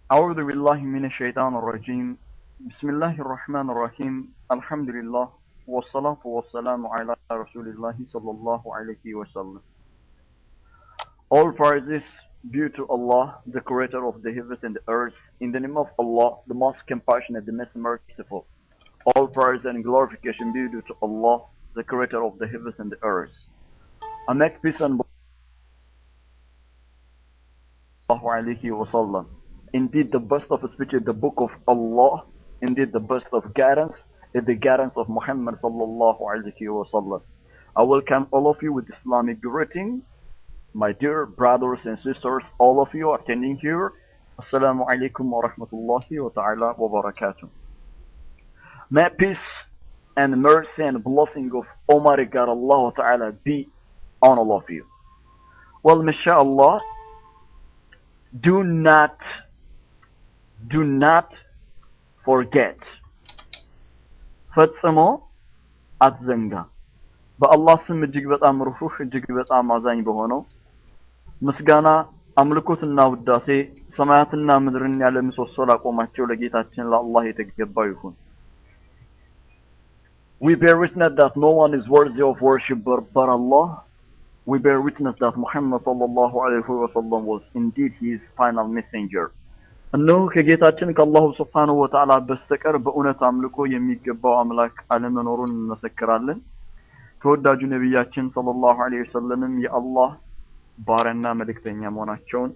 أعوذ بالله من الشيطان الرجيم بسم الله الرحمن الرحيم الحمد لله والصلاة والسلام على رسول الله صلى الله عليه وسلم All praises due to Allah, the creator of the heavens and the earth, in the name of Allah, the most compassionate, the most merciful. All praise and glorification be due to Allah, the creator of the heavens and the earth. I make peace and alayhi wasallam. Indeed, the best of speech is the book of Allah. Indeed, the best of guidance is the guidance of Muhammad sallallahu alayhi wasallam. I welcome all of you with Islamic greeting. My dear brothers and sisters, all of you attending here. Assalamu alaikum wa rahmatullahi wa ta'ala wa barakatuh. May peace and mercy and blessing of Almighty God Allah Ta'ala be on all of you. Well, mashallah, do not, do not forget. ፈጽሞ አትዘንጋ። በአላህ ስም እጅግ በጣም ሩህሩህ እጅግ በጣም አዛኝ በሆነው ምስጋና አምልኮትና ውዳሴ ሰማያትና ምድርን ያለ ምሰሶ ላቆማቸው ለጌታችን ለአላህ የተገባው ይሁን። We bear witness that no one is worthy of worship but, but Allah. We bear witness that Muhammad sallallahu alayhi wa sallam was indeed his final messenger. እነሆ ከጌታችን ከአላሁ ስብሓንሁ ወተዓላ በስተቀር በእውነት አምልኮ የሚገባው አምላክ አለመኖሩን እንመሰክራለን። ተወዳጁ ነቢያችን ሰለላሁ ዐለይሂ ወሰለምም የአላህ ባሪያና መልእክተኛ መሆናቸውን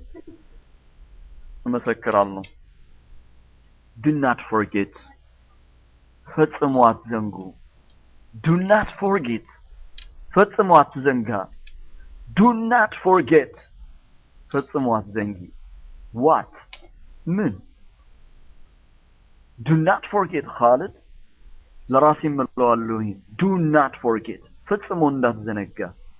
እመሰክራለሁ። Do not forget ፈጽሞ አትዘንጉ። Do not forget ፈጽሞ አትዘንጋ። Do not forget ፈጽሞ አትዘንጊ። What? ምን? Do not forget ኻልድ ለራሴ እምለዋለሁ ይሄን Do not forget ፈጽሞ እንዳትዘነጋ።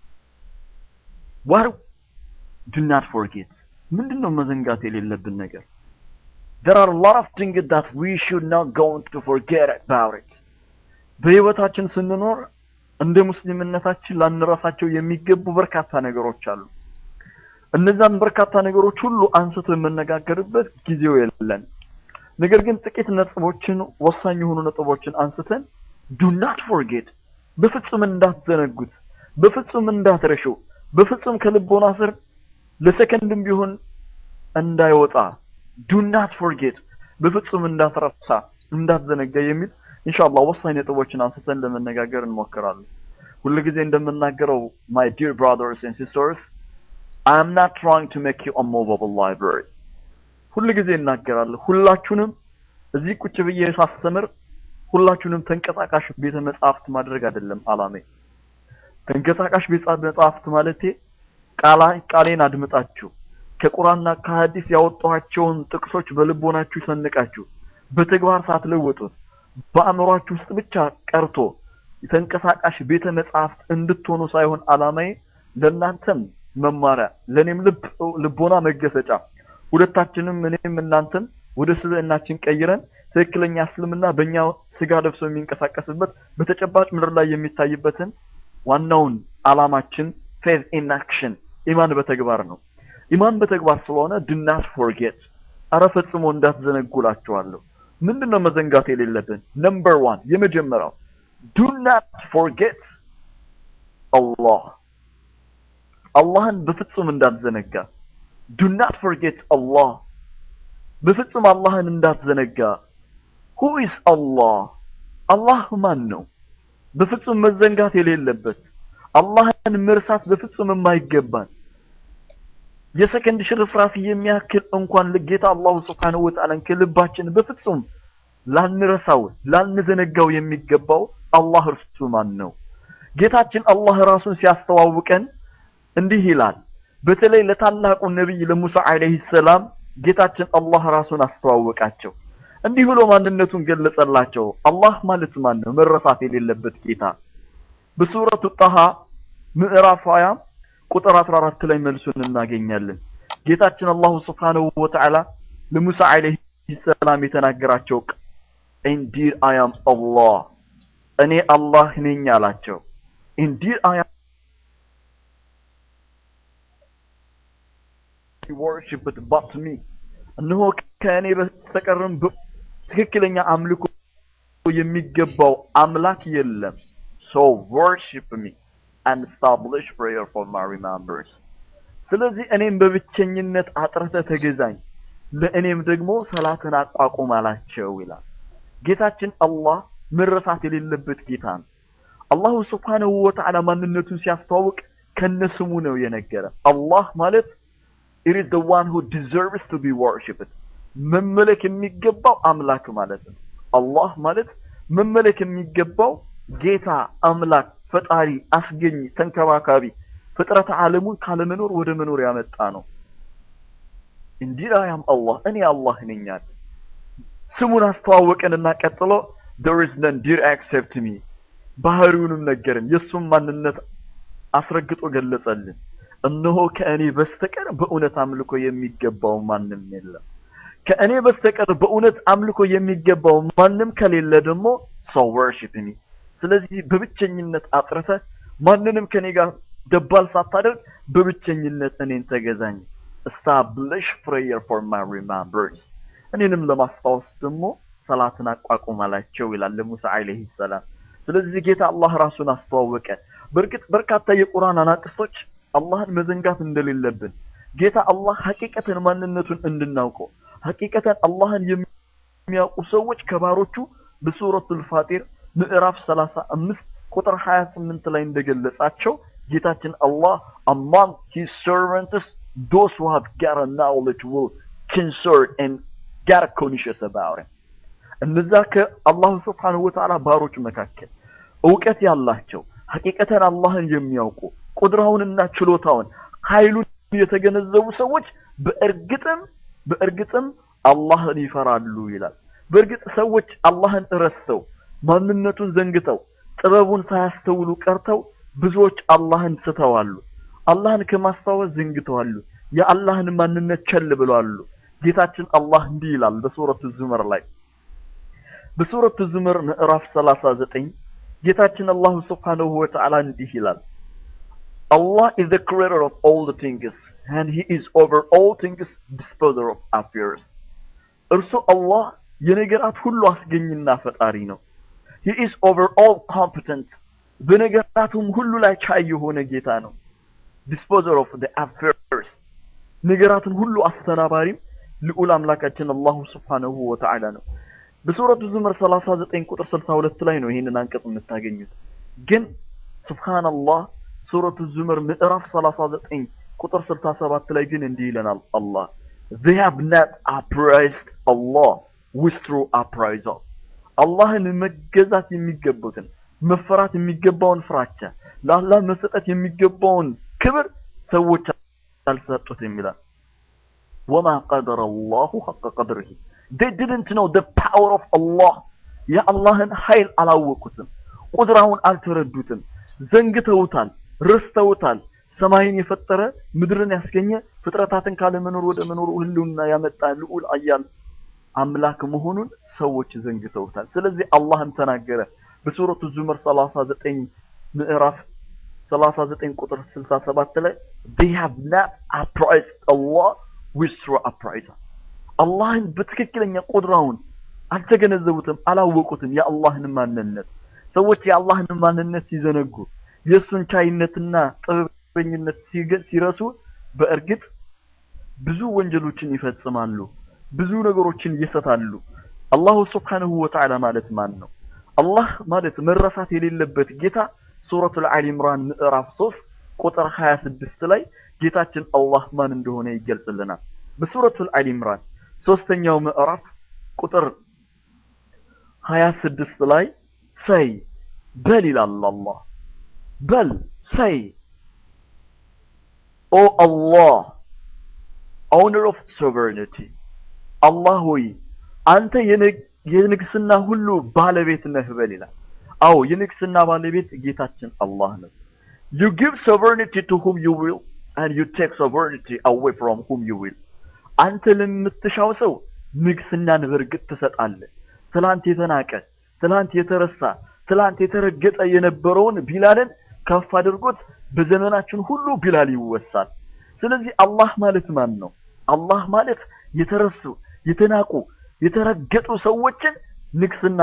What? Do not forget ምንድነው መዘንጋት የሌለብን ነገር? There are a lot of things that we should not go to forget about it. በህይወታችን ስንኖር እንደ ሙስሊምነታችን ላንረሳቸው የሚገቡ በርካታ ነገሮች አሉ። እነዛን በርካታ ነገሮች ሁሉ አንስቶ የምነጋገርበት ጊዜው የለን። ነገር ግን ጥቂት ነጥቦችን ወሳኝ የሆኑ ነጥቦችን አንስተን ዱ ናት ፎርጌት በፍጹም እንዳትዘነጉት፣ በፍጹም እንዳትረሹ፣ በፍጹም ከልቦና ስር ለሰከንድም ቢሆን እንዳይወጣ ዱ ናት ፎርጌት በፍጹም እንዳትረሳ እንዳትዘነጋ የሚል ኢንሻአላህ ወሳኝ ነጥቦችን አንስተን ለመነጋገር እንሞክራለን። ሁልጊዜ እንደምናገረው my dear brothers and sisters I am not trying to make you a movable library ሁልጊዜ እናገራለሁ። ሁላችሁንም እዚህ ቁጭ ብዬ ሳስተምር ሁላችሁንም ተንቀሳቃሽ ቤተ መጻሕፍት ማድረግ አይደለም አላሜ። ተንቀሳቃሽ ቤተ መጻሕፍት ማለቴ ቃላ ቃሌን አድምጣችሁ ከቁርአንና ከሐዲስ ያወጣኋቸውን ጥቅሶች በልቦናችሁ ሰንቃችሁ በተግባር ሳትለውጡት በአእምሯችሁ ውስጥ ብቻ ቀርቶ የተንቀሳቃሽ ቤተ መጻሕፍት እንድትሆኑ ሳይሆን አላማዬ ለእናንተም መማሪያ ለእኔም ልብ ልቦና መገሰጫ ሁለታችንም እኔም እናንተም ወደ ስብዕናችን ቀይረን ትክክለኛ እስልምና በእኛ ስጋ ለብሶ የሚንቀሳቀስበት በተጨባጭ ምድር ላይ የሚታይበትን ዋናውን አላማችን ፌዝ ኢን አክሽን ኢማን በተግባር ነው። ኢማን በተግባር ስለሆነ ድናት ፎርጌት አረ ፈጽሞ እንዳትዘነጉላችኋለሁ። ምንድነው መዘንጋት የሌለብን? ነምበር ዋን የመጀመሪያው ዱ ናት ፎርጌት አላህ አላህን በፍጹም እንዳትዘነጋ። ዱ ናት ፎርጌት አላህ በፍጹም አላህን እንዳትዘነጋ። ሁ ኢዝ አላህ አላህ ማን ነው? በፍጹም መዘንጋት የሌለበት አላህን መርሳት በፍጹም የማይገባን የሰከንድ ሽርፍራፊ የሚያክል እንኳን ጌታ አላሁ ስብሓነሁ ወተዓላን ከልባችን በፍጹም ላንረሳው ላንዘነጋው የሚገባው አላህ እርሱ ማን ነው? ጌታችን አላህ ራሱን ሲያስተዋውቀን እንዲህ ይላል። በተለይ ለታላቁ ነቢይ ለሙሳ አለይሂ ሰላም ጌታችን አላህ ራሱን አስተዋወቃቸው። እንዲህ ብሎ ማንነቱን ገለጸላቸው። አላህ ማለት ማን ነው? መረሳት የሌለበት ጌታ። በሱረቱ ጣሃ ምዕራፍ 20 ቁጥር 14 ላይ መልሱን እናገኛለን። ጌታችን አላሁ ስብሓነሁ ወተዓላ ለሙሳ አለይሂ ሰላም የተናገራቸው ኢንዲድ አይ አም አላህ እኔ አላህ ነኝ አላቸው። ኢንዲድ አይ አም worshipped but me እነሆ ከእኔ በስተቀርም ትክክለኛ አምልኮ የሚገባው አምላክ የለም። So worship me and establish prayer for my remembrance. ስለዚህ እኔም በብቸኝነት አጥርተህ ተገዛኝ፣ ለእኔም ደግሞ ሰላትን አቋቁም አላቸው ይላል። ጌታችን አላህ መረሳት የሌለበት ጌታ ነው። አላሁ ስብሓነሁ ወተዓላ ማንነቱን ሲያስተዋውቅ ከነስሙ ነው የነገረ። አላህ ማለት it is the one who deserves to be worshipped መመለክ የሚገባው አምላክ ማለት ነው። አላህ ማለት መመለክ የሚገባው ጌታ፣ አምላክ፣ ፈጣሪ፣ አስገኝ፣ ተንከባካቢ ፍጥረት ዓለሙን ካለመኖር ወደ መኖር ያመጣ ነው። እንዲህ አያም አላህ እኔ አላህ ነኝ አለ። ስሙን አስተዋወቀንና ቀጥሎ there is none dear except me ባህሪውንም ነገርን የእሱም ማንነት አስረግጦ ገለጸልን። እነሆ ከእኔ በስተቀር በእውነት አምልኮ የሚገባው ማንም የለም። ከእኔ በስተቀር በእውነት አምልኮ የሚገባው ማንም ከሌለ ደግሞ ሰው worship me ስለዚህ በብቸኝነት አጥርተህ ማንንም ከኔ ጋር ደባል ሳታደርግ በብቸኝነት እኔን ተገዛኝ። establish prayer for my remembrance እኔንም ለማስታወስ ደግሞ ሰላትን አቋቁም አላቸው ይላል ለሙሳ አለይሂ ሰላም። ስለዚህ ጌታ አላህ ራሱን አስተዋወቀ። በእርግጥ በርካታ የቁርአን አናቅስቶች አላህን መዘንጋት እንደሌለብን ጌታ አላህ ሐቂቀተን ማንነቱን እንድናውቀው ሐቂቀተን አላህን የሚያውቁ ሰዎች ከባሮቹ በሱረቱል ፋጢር ምዕራፍ 35 ቁጥር 28 ላይ እንደገለጻቸው ጌታችን አላህ among his servants those who have got a knowledge will concern and got conscious about it እነዛ ከአላሁ ስብሓንሁ ወተዓላ ባሮች መካከል እውቀት ያላቸው ሐቂቀተን አላህን የሚያውቁ ቁድራውንና ችሎታውን ኃይሉን የተገነዘቡ ሰዎች በእርግጥም በእርግጥም አላህን ይፈራሉ ይላል። በእርግጥ ሰዎች አላህን ረስተው ማንነቱን ዘንግተው ጥበቡን ሳያስተውሉ ቀርተው ብዙዎች አላህን ስተዋሉ። አላህን ከማስታወስ ዘንግተዋሉ። የአላህን ማንነት ቸል ብለዋሉ። ጌታችን አላህ እንዲህ ይላል በሱረቱ ዙመር ላይ በሱረቱ ዙመር ምዕራፍ 39 ጌታችን አላሁ ስብሓነሁ ወተዓላ እንዲህ ይላል Allah is the creator of all the things and he is over all things disposer of affairs እርሱ አላህ የነገራት ሁሉ አስገኝና ፈጣሪ ነው he is over all competent በነገራቱም ሁሉ ላይ ቻይ የሆነ ጌታ ነው disposer of the affairs ነገራትን ሁሉ አስተናባሪም ልዑል አምላካችን አላሁ ስብሓነሁ ወተዓላ ነው በሱረቱ ዙመር 39 ቁጥር 62 ላይ ነው ይህንን አንቀጽ የምታገኙት ግን ሱብሃንአላህ ሱረቱ ዙመር ምዕራፍ 39 ቁጥር 67 ላይ ግን እንዲህ ይለናል አላህ they have not appraised Allah with true appraisal አላህን መገዛት የሚገቡትን መፈራት የሚገባውን ፍራቻ ለአላህ መሰጠት የሚገባውን ክብር ሰዎች አልሰጡትም ይላል ወማ ቀደረ አላሁ ሐቀ ቀድርህ they didn't know the power of Allah የአላህን ኃይል አላወቁትም ቁድራውን አልተረዱትም ዘንግተውታል ረስተውታል ሰማይን የፈጠረ ምድርን ያስገኘ ፍጥረታትን ካለመኖር ወደ መኖር ህልውና ያመጣ ልዑል አያል አምላክ መሆኑን ሰዎች ዘንግተውታል ስለዚህ አላህም ተናገረ በሱረቱ ዙመር 39 ምዕራፍ 39 ቁጥር 67 ላይ they have not appraised Allah with true appraisal አላህን በትክክለኛ ቁድራውን አልተገነዘቡትም አላወቁትም የአላህን ማንነት ሰዎች የአላህን ማንነት ሲዘነጉ የእሱን ቻይነትና ጥበበኝነት ሲረሱ በእርግጥ ብዙ ወንጀሎችን ይፈጽማሉ ብዙ ነገሮችን ይሰታሉ አላሁ ስብሓንሁ ወተዓላ ማለት ማን ነው አላህ ማለት መረሳት የሌለበት ጌታ ሱረቱል አሊ ኢምራን ምዕራፍ 3 ቁጥር 26 ላይ ጌታችን አላህ ማን እንደሆነ ይገልጽልናል በሱረቱል አሊ ኢምራን ሶስተኛው ምዕራፍ ቁጥር 26 ላይ ሰይ በል ይላል አላህ በል ሰይ ኦ አላህ ኦውነር ኦፍ ሶቨሬኒቲ አላህ ሆይ አንተ የንግስና ሁሉ ባለቤት ነህ በል ይላል አዎ የንግስና ባለቤት ጌታችን አላህ ነው you give sovereignty to whom you will and you take sovereignty away from whom you will አንተ ለምትሻው ሰው ንግስናን በእርግጥ ትሰጣለህ ትላንት የተናቀ ትላንት የተረሳ ትላንት የተረገጠ የነበረውን ቢላልን ከፍ አድርጎት በዘመናችን ሁሉ ቢላል ይወሳል ስለዚህ አላህ ማለት ማን ነው አላህ ማለት የተረሱ የተናቁ የተረገጡ ሰዎችን ንግስና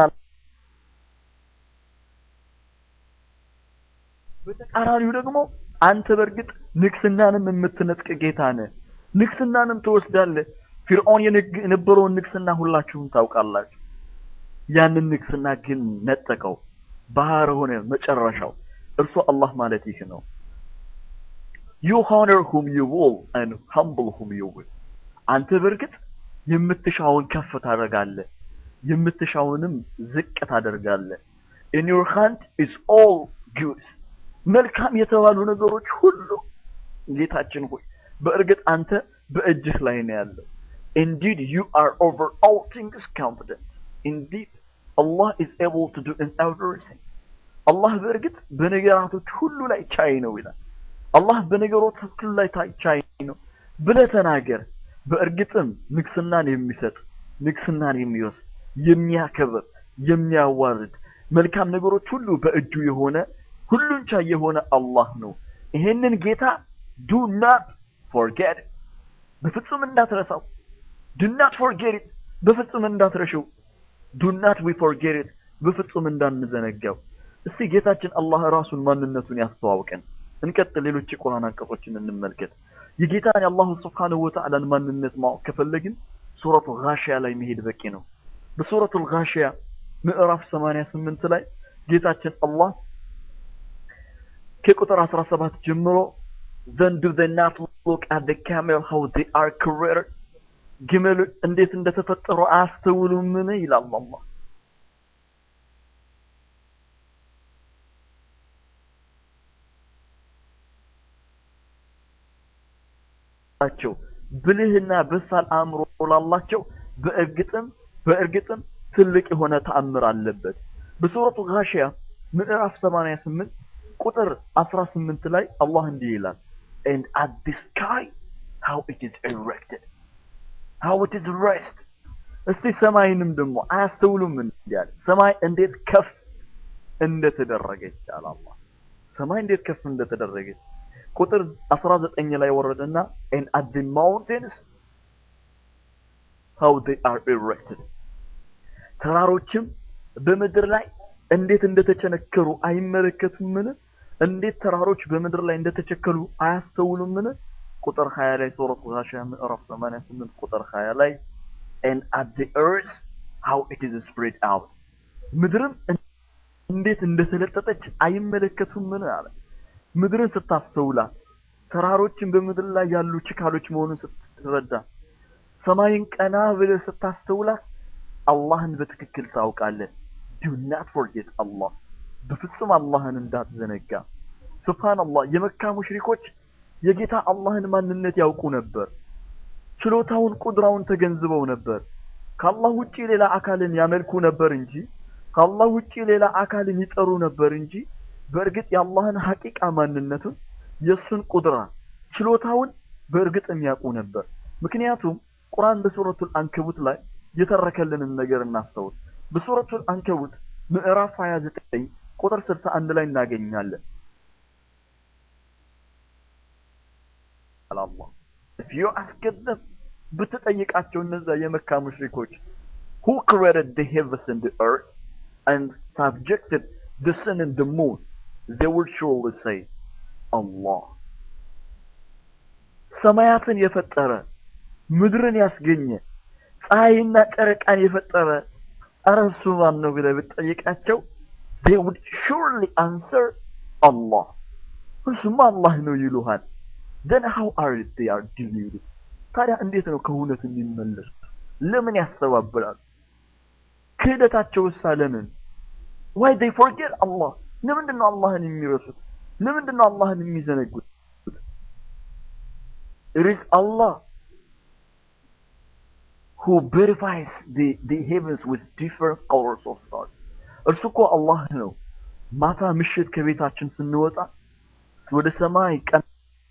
በተቃራኒው ደግሞ አንተ በእርግጥ ንግስናንም የምትነጥቅ ጌታ ነህ። ንግስናንም ትወስዳለህ። ፊርዖን የነበረውን ንግስና ሁላችሁም ታውቃላችሁ። ያንን ንግስና ግን ነጠቀው፣ ባህር ሆነ መጨረሻው። እርሱ አላህ ማለት ይህ ነው። you honor whom you will and humble whom you will አንተ በእርግጥ የምትሻውን ከፍ ታደርጋለህ፣ የምትሻውንም ዝቅ ታደርጋለህ። in your hand is all good መልካም የተባሉ ነገሮች ሁሉ ጌታችን ሆይ በእርግጥ አንተ በእጅህ ላይ ነው ያለው። indeed you are over all things competent indeed Allah is able to do in everything አላህ በእርግጥ በነገራቶች ሁሉ ላይ ቻይ ነው ይላል። አላህ በነገሮች ሁሉ ላይ ቻይ ነው ብለህ ተናገር። በእርግጥም ንግስናን የሚሰጥ ንግስናን የሚወስድ የሚያከብር የሚያዋርድ መልካም ነገሮች ሁሉ በእጁ የሆነ ሁሉን ቻይ የሆነ አላህ ነው። ይሄንን ጌታ ዱ ናት ፎርጌት በፍጹም እንዳትረሳው። ዱ ናት ፎርጌት በፍጹም እንዳትረሽው። ዱ ናት ዊ ፎርጌት በፍጹም እንዳንዘነጋው። እስቲ ጌታችን አላህ ራሱን ማንነቱን ያስተዋውቀን። እንቀጥል። ሌሎች የቁርአን አንቀጾችን እንመልከት። የጌታን የአላሁ ስብሓነሁ ወተዓላን ማንነት ማወቅ ከፈለግን ሱረቱ ጋሺያ ላይ መሄድ በቂ ነው። በሱረቱ ጋሺያ ምዕራፍ 88 ላይ ጌታችን አላህ ከቁጥር 17 ጀምሮ then do they not look at the camel how they are created ግመል እንዴት እንደተፈጠሩ አያስተውሉምን ይላል አላህ ላቸው ብልህና በሳል አእምሮ ላላቸው በእርግጥም በእርግጥም ትልቅ የሆነ ተአምር አለበት። በሱረቱ ጋሺያ ምዕራፍ 88 ቁጥር 18 ላይ አላህ እንዲህ ይላል and at the sky how it is erected how it is raised እስቲ ሰማይንም ደግሞ አያስተውሉም እንዲያለ ሰማይ እንዴት ከፍ እንደተደረገች አለ አላህ ሰማይ እንዴት ከፍ እንደተደረገች ቁጥር 19 ላይ ወረደና and at the mountains how they are erected ተራሮችም በምድር ላይ እንዴት እንደተቸነከሩ አይመለከቱምን? እንዴት ተራሮች በምድር ላይ እንደተቸከሉ አያስተውሉምን? ቁጥር 20 ላይ ሱረቱ ጋሺያ ምዕራፍ 88 ቁጥር 20 ላይ and at the earth how it is spread out ምድርም እንዴት እንደተለጠጠች አይመለከቱምን አለ። ምድርን ስታስተውላት ተራሮችን በምድር ላይ ያሉ ችካሎች መሆኑን ስትረዳ ሰማይን ቀና ብለህ ስታስተውላት አላህን በትክክል ታውቃለህ። ዱ ናት ፎርጌት አላህ በፍጹም አላህን እንዳትዘነጋ። ሱብሃንአላህ የመካ ሙሽሪኮች የጌታ አላህን ማንነት ያውቁ ነበር። ችሎታውን ቁድራውን ተገንዝበው ነበር። ከአላህ ውጪ ሌላ አካልን ያመልኩ ነበር እንጂ ከአላህ ውጪ ሌላ አካልን ይጠሩ ነበር እንጂ በእርግጥ የአላህን ሐቂቃ ማንነቱን የእሱን ቁድራ ችሎታውን በእርግጥም ያውቁ ነበር። ምክንያቱም ቁርአን በሱረቱል አንከቡት ላይ የተረከልንን ነገር እናስተውል። በሱረቱል አንከቡት ምዕራፍ 29 ቁጥር 61 ላይ እናገኛለን። አላህ if you ask them ብትጠይቃቸው እነዛ የመካ ሙሽሪኮች who created the heavens and the earth and subjected the sun and the moon they will surely say Allah ሰማያትን የፈጠረ ምድርን ያስገኘ ፀሐይና ጨረቃን የፈጠረ ኧረ እሱ ማን ነው ብለህ ብትጠይቃቸው they would surely answer Allah እሱማ አላህ ነው ይሉሃል then how are they are deluded ታዲያ እንዴት ነው ከእውነት የሚመለሱት ለምን ያስተባብላሉ ክህደታቸውሳ ለምን why they forget Allah ለምንድን ነው አላህን የሚረሱት ለምንድን ነው አላህን የሚዘነጉት it is Allah who verifies the, the heavens with different colors of stars. እርሱ እኮ አላህ ነው። ማታ ምሽት ከቤታችን ስንወጣ ወደ ሰማይ ቀን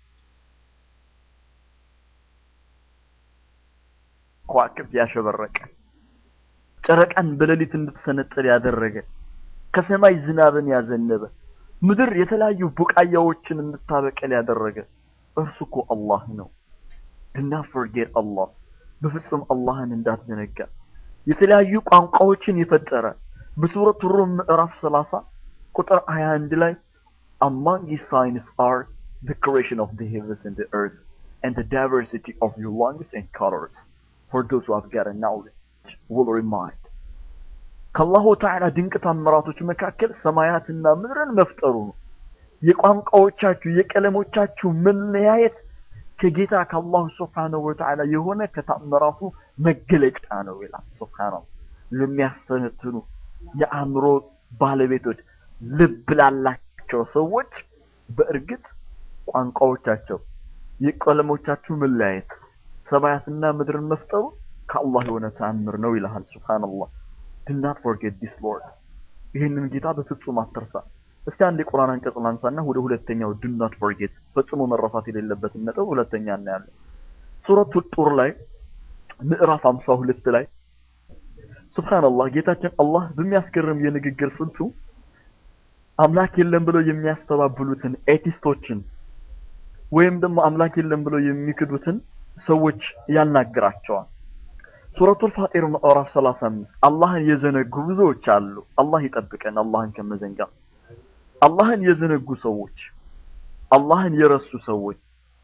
ከዋክብት ያሸበረቀ ጨረቃን በሌሊት እንድትሰነጥል ያደረገ ከሰማይ ዝናብን ያዘነበ ምድር የተለያዩ ቡቃያዎችን እንድታበቀል ያደረገ እርሱ እኮ አላህ ነው። ድና ፎርጌት አላህ በፍጹም አላህን እንዳትዘነጋ። የተለያዩ ቋንቋዎችን የፈጠረ በሱረቱ ሩም ምዕራፍ 30 ቁጥር 21 ላይ among his signs are the creation of the heavens and the earth and the diversity of your lungs and colors for those who have got a knowledge will remind ከአላሁ ተዓላ ድንቅ ታምራቶች መካከል ሰማያትና ምድርን መፍጠሩ ነው። የቋንቋዎቻችሁ የቀለሞቻችሁ መለያየት ከጌታ ከአላሁ ስብሓነሁ ወተዓላ የሆነ ከታምራቱ መገለጫ ነው ይላል። ሱብሓነሁ ለሚያስተነትኑ የአእምሮ ባለቤቶች ልብ ላላቸው ሰዎች በእርግጥ ቋንቋዎቻቸው የቀለሞቻችሁ መለያየት ሰማያትና ምድርን መፍጠሩ ከአላህ የሆነ ተአምር ነው ይልሃል። ሱብሃንአላህ do not forget this Lord ይህንን ጌታ በፍጹም አትርሳ። እስቲ አንድ የቁርአን አንቀጽ ላንሳና ወደ ሁለተኛው do not forget ፈጽሞ መረሳት የሌለበትን ነጥብ ሁለተኛ እናያለን። ሱረቱ ጡር ላይ ምዕራፍ 52 ላይ ሱብሃንአላህ ጌታችን አላህ በሚያስገርም የንግግር ስልቱ አምላክ የለም ብለው የሚያስተባብሉትን ኤቲስቶችን ወይም ደግሞ አምላክ የለም ብለው የሚክዱትን ሰዎች ያናግራቸዋል። ሱረቱል ፋጢር ምዕራፍ 35 አላህን የዘነጉ ብዙዎች አሉ። አላህ ይጠብቀን አላህን ከመዘንጋት። አላህን የዘነጉ ሰዎች፣ አላህን የረሱ ሰዎች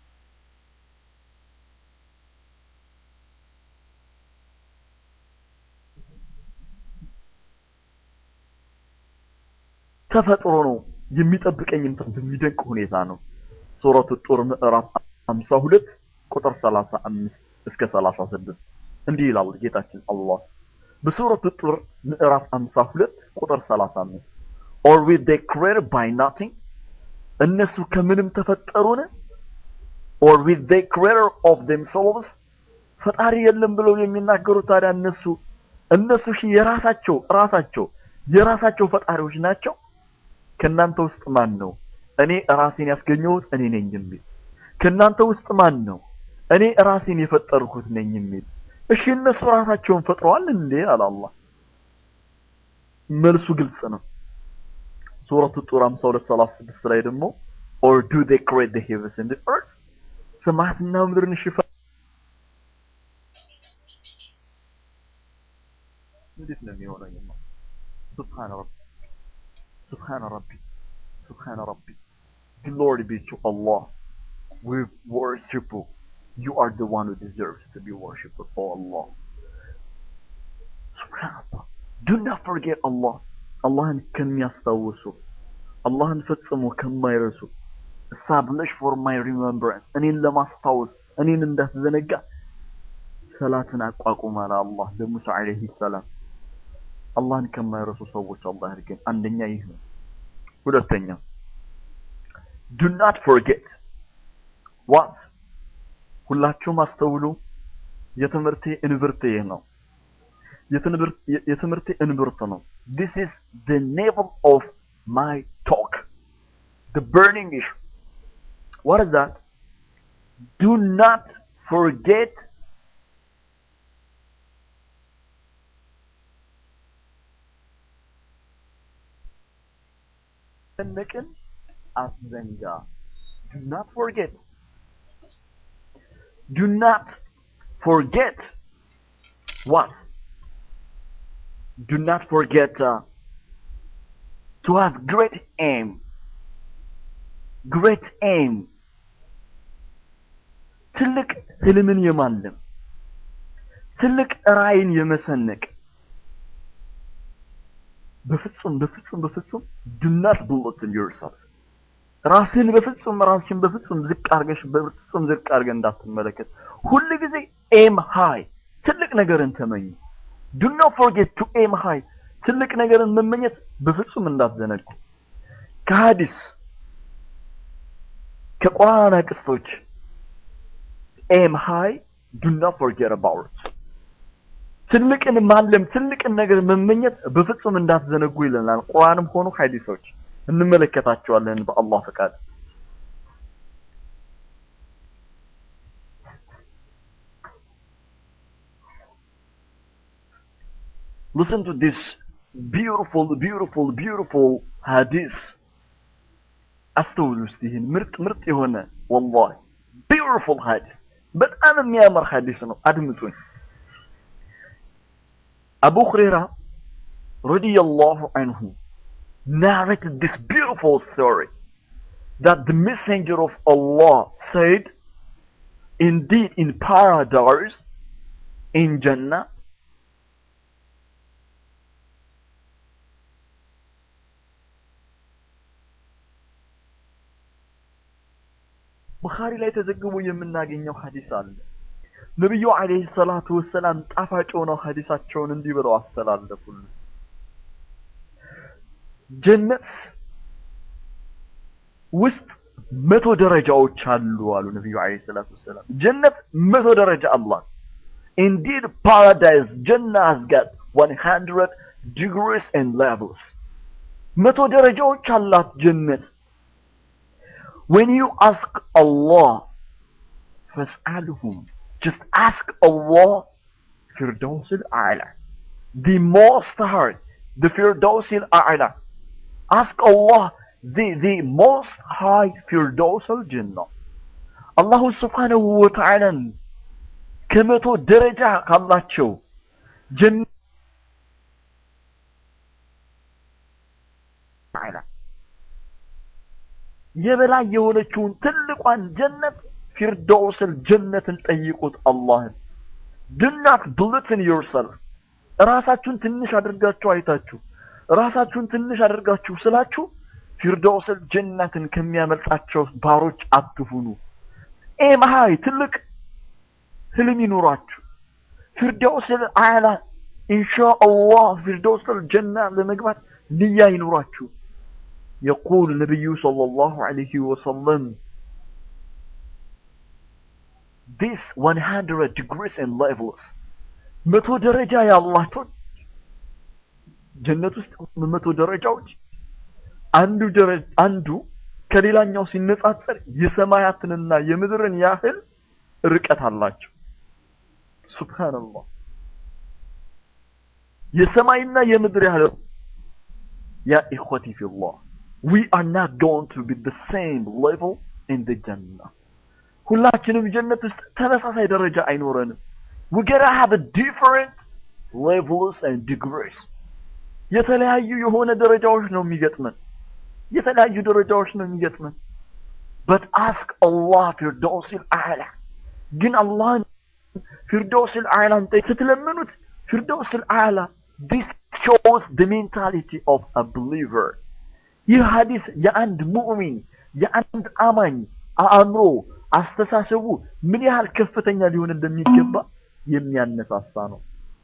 ተፈጥሮ ነው የሚጠብቀኝም በሚደንቅ ሁኔታ ነው። ሱረቱ ጡር ምዕራፍ 52 ቁጥር 35 እስከ 36 እንዲህ ይላል ጌታችን አላህ በሱረቱ ጡር ምዕራፍ 52 ቁጥር 35 or with they created by nothing እነሱ ከምንም ተፈጠሩን or with they creator of themselves ፈጣሪ የለም ብለው የሚናገሩት ታዲያ እነሱ እነሱ ሺ የራሳቸው ራሳቸው የራሳቸው ፈጣሪዎች ናቸው። ከእናንተ ውስጥ ማን ነው እኔ ራሴን ያስገኘሁት እኔ ነኝ የሚል? ከእናንተ ውስጥ ማን ነው እኔ ራሴን የፈጠርኩት ነኝ የሚል? እሺ እነሱ ራሳቸውን ፈጥረዋል እንዴ? አለ አላህ። መልሱ ግልጽ ነው። ሱረቱ ጡር 52 36 ላይ ደግሞ or do they create the heavens and the earth ሰማያትና ምድርን ሽፋ እንዴት ነው የሚሆነው? ሱብሃነ ረቢ ሱብሃነ ረቢ ሱብሃነ ረቢ glory be to Allah we worship you you are the one who deserves to be worshipped oh Allah subhanallah do not forget Allah አላህን ከሚያስታውሱ አላህን ፈጽሞ ከማይረሱ establish for my remembrance እኔን ለማስታወስ እኔን እንዳትዘነጋ ሰላትን አቋቁም አለ አላህ ለሙሳ አለይሂ ሰላም አላህን ከማይረሱ ሰዎች አላህ ያድርገን አንደኛ ይህ ነው ሁለተኛ do not forget what ሁላችሁም አስተውሉ የትምህርቴ እንብርት ይህ ነው የትምህርቴ እንብርት ነው this is the navel of my talk the burning issue what is that do not forget መጨነቅን አትዘንጋ do not forget do not forget what do not forget uh, to have great aim great aim ትልቅ ህልምን የማለም ትልቅ ራዕይን የመሰነቅ በፍጹም በፍጹም በፍጹም do not bulletin yourself ራስህን በፍጹም ራስህን በፍጹም ዝቅ አድርገሽ በፍጹም ዝቅ አድርገህ እንዳትመለከት ሁል ጊዜ ኤም ሃይ ትልቅ ነገርን ተመኝ do not forget to aim high ትልቅ ነገርን መመኘት በፍጹም እንዳትዘነጉ ከሐዲስ ከቁርአን አቅስቶች ኤም ሃይ do not forget about it ትልቅን ማለም ትልቅን ነገር መመኘት በፍጹም እንዳትዘነጉ ይለናል። ቁርአንም ሆኑ ሐዲሶች እንመለከታቸዋለን በአላህ ፈቃድ። Listen to this beautiful beautiful beautiful hadith አስተውሉ እስቲ ይህን ምርጥ ምርጥ የሆነ ወላሂ beautiful hadith በጣም የሚያምር ሐዲስ ነው። አድምጡኝ። አቡ ሁረይራ ረዲየላሁ አንሁ narrated this beautiful story that the messenger of Allah said, indeed in paradise, in Jannah, ቡኻሪ ላይ ተዘግቦ የምናገኘው ሐዲስ አለ። ነቢዩ አለይሂ ሰላቱ ወሰላም ጣፋጭ ሆነው ሐዲሳቸውን እንዲህ ብለው አስተላለፉልን። ጀነት ውስጥ መቶ ደረጃዎች አሉ አሉ ነቢዩ አለይሂ ሰላቱ ወሰላም። ጀነት መቶ ደረጃ አላት። Indeed, paradise, Jannah has got 100 degrees and levels. መቶ ደረጃዎች አላት ጀነት። When you ask Allah, فاسألهم. Just ask Allah, Firdaus al-A'la. The most high, the Firdaus al-A'la. Ask Allah, the, the most high Firdaus al-Jannah. አላሁ ስብሓነሁ ወተዓላን ከመቶ ደረጃ ካላቸው ጀነት የበላይ የሆነችውን ትልቋን ጀነት ፊርደውስል ጀነትን ጠይቁት አላህን። do not belittle yourself ራሳችሁን ትንሽ አድርጋችሁ አይታችሁ ራሳችሁን ትንሽ አድርጋችሁ ስላችሁ ፊርደውስል ጀነትን ከሚያመልጣቸው ባሮች አትሁኑ። ኤም ሃይ ትልቅ ህልም ይኑራችሁ። ፊርደውስል አዕላ ኢንሻአላህ ፊርደውስል ጀና ለመግባት ንያ ይኑራችሁ። يقول النبي صلى الله عليه وسلم this 100 degrees and levels መቶ ደረጃ ያላቸው ጀነት ውስጥ መቶ ደረጃዎች አንዱ ደረጃ አንዱ ከሌላኛው ሲነጻጸር የሰማያትንና የምድርን ያህል ርቀት አላቸው። ሱብሃንአላህ የሰማይና የምድር ያህል ያ ኢኽወቲ ፊላህ we are not going to be the same level in the Jannah. ሁላችንም ጀነት ውስጥ ተመሳሳይ ደረጃ አይኖረንም። we gotta have a different levels and degrees. የተለያዩ የሆነ ደረጃዎች ነው የሚገጥመን። የተለያዩ ደረጃዎች ነው የሚገጥመን። but ask Allah ፊርደውሲል አዕላ ግን አላህን ፊርደውሲል አዕላን ስትለምኑት ፊርደውሲል አዕላ this shows the mentality of a believer ይህ ሐዲስ የአንድ ሙእሚን የአንድ አማኝ አእምሮ አስተሳሰቡ ምን ያህል ከፍተኛ ሊሆን እንደሚገባ የሚያነሳሳ ነው።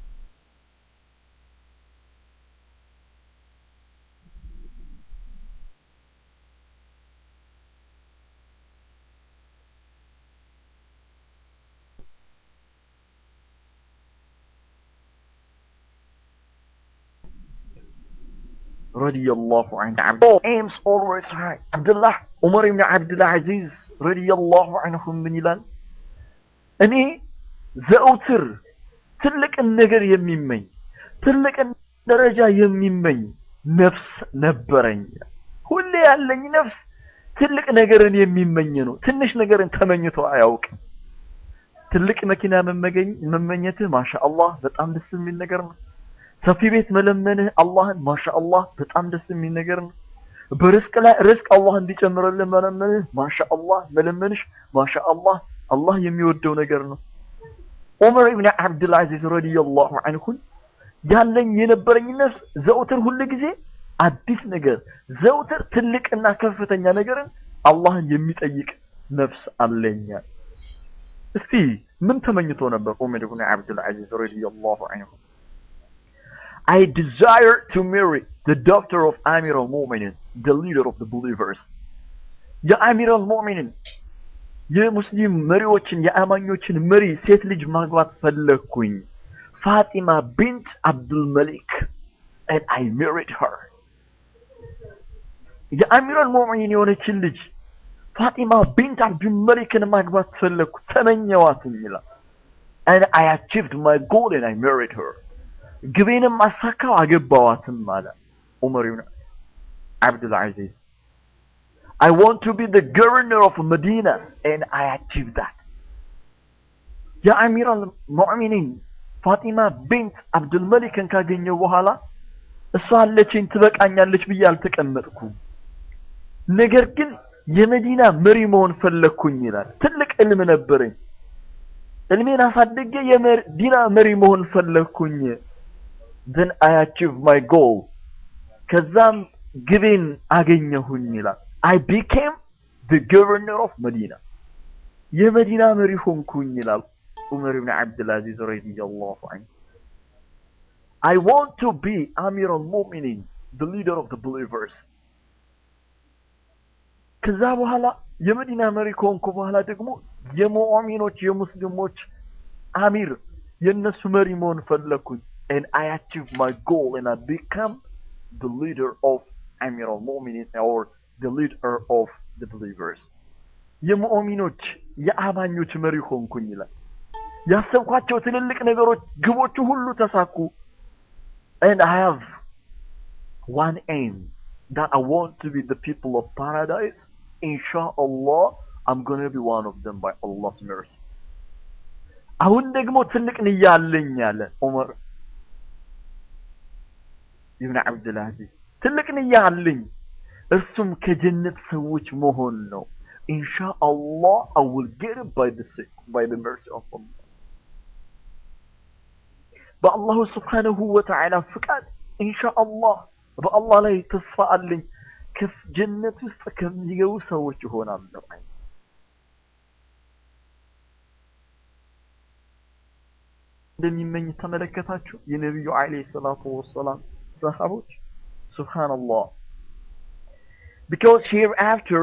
ረዲየላሁ ዐንሁ aims always high አብዱላህ ዑመር ኢብኑ አብዱል አዚዝ ረዲየላሁ ዐንሁ ምን ይላል? እኔ ዘውትር ትልቅን ነገር የሚመኝ ትልቅን ደረጃ የሚመኝ ነፍስ ነበረኝ። ሁሌ ያለኝ ነፍስ ትልቅ ነገርን የሚመኝ ነው። ትንሽ ነገርን ተመኝቶ አያውቅም። ትልቅ መኪና መመኘትህ ማሻአላህ በጣም ደስ የሚል ነገር ነው። ሰፊ ቤት መለመንህ አላህን ማሻአላህ በጣም ደስ የሚል ነገር ነው። በርዝቅ ላይ ርዝቅ አላህ እንዲጨምርልህ መለመንህ ማሻአላህ መለመንሽ ማሻአላህ አላህ የሚወደው ነገር ነው። ዑመር ኢብኑ አብዱል አዚዝ ረዲየላሁ ዐንሁ ያለኝ የነበረኝ ነፍስ ዘውትር ሁል ጊዜ አዲስ ነገር ዘውትር ትልቅና ከፍተኛ ነገርን አላህን የሚጠይቅ ነፍስ አለኛል። እስቲ ምን ተመኝቶ ነበር ዑመር ኢብኑ አብዱል አዚዝ ረዲየላሁ ዐንሁ? I desire to marry the daughter of Amir al-Mu'minin, the leader of the believers. የአሚር አልሙእሚንን የሙስሊም መሪዎችን የአማኞችን መሪ ሴት ልጅ ማግባት ፈለግኩኝ። ፋጢማ ቢንት አብዱል መሊክ and I married her. የአሚር አልሙእሚኒን የሆነችን ልጅ ፋጢማ ቢንት አብዱል መሊክን ማግባት ፈለግኩ፣ ተመኘዋትም ይላል። And I achieved my goal and I married her. ግቤንም አሳካው አገባዋትም አለ ዑመር ኢብኑ አብዱል አዚዝ I want to be the governor of Medina and I achieved that. የአሚር አልሙእሚኒን ፋጢማ ቤንት አብዱልመሊክን ካገኘው በኋላ እሷ አለችኝ ትበቃኛለች ብዬ አልተቀመጥኩም። ነገር ግን የመዲና መሪ መሆን ፈለግኩኝ ይላል። ትልቅ እልም ነበረኝ። እልሜን አሳድጌ የመዲና መሪ መሆን ፈለግኩኝ። then I achieved my goal ከዛም ግቤን አገኘሁኝ ይላል። I became the governor of Medina የመዲና መሪ ሆንኩኝ ይላል ዑመር ብን ዓብድልአዚዝ ረዲየላሁ ዐንሁ። I want to be Amir al-Mu'minin the leader of the believers ከዛ በኋላ የመዲና መሪ ከሆንኩ በኋላ ደግሞ የሙእሚኖች የሙስሊሞች አሚር የነሱ መሪ መሆን ፈለግኩኝ and I achieved my goal and I become the leader of Amir al-Mu'minin or the leader of the believers የሙእሚኖች የአማኞች መሪ ሆንኩኝ ይላል። ያሰብኳቸው ትልልቅ ነገሮች ግቦቹ ሁሉ ተሳኩ and I have one aim that I want to be the people of paradise inshallah I'm going to be one of them by Allah's mercy አሁን ደግሞ ትልቅ ንያ አለኝ አለ ዑመር ኢብን አብድልአዚዝ ትልቅ ንያ አለኝ እርሱም ከጀነት ሰዎች መሆን ነው ኢንሻአላህ I will get it by the by the mercy of Allah በአላሁ ስብሓነሁ ወተዓላ ፍቃድ ኢንሻአላህ በአላህ ላይ ተስፋ አለኝ ጀነት ውስጥ ከሚገቡ ሰዎች ይሆናለሁ። እንደሚመኝ ተመለከታችሁ የነቢዩ ዓለይሂ ሰላቱ ወሰላም ሰሃቦች ሱብሃንአላህ because hereafter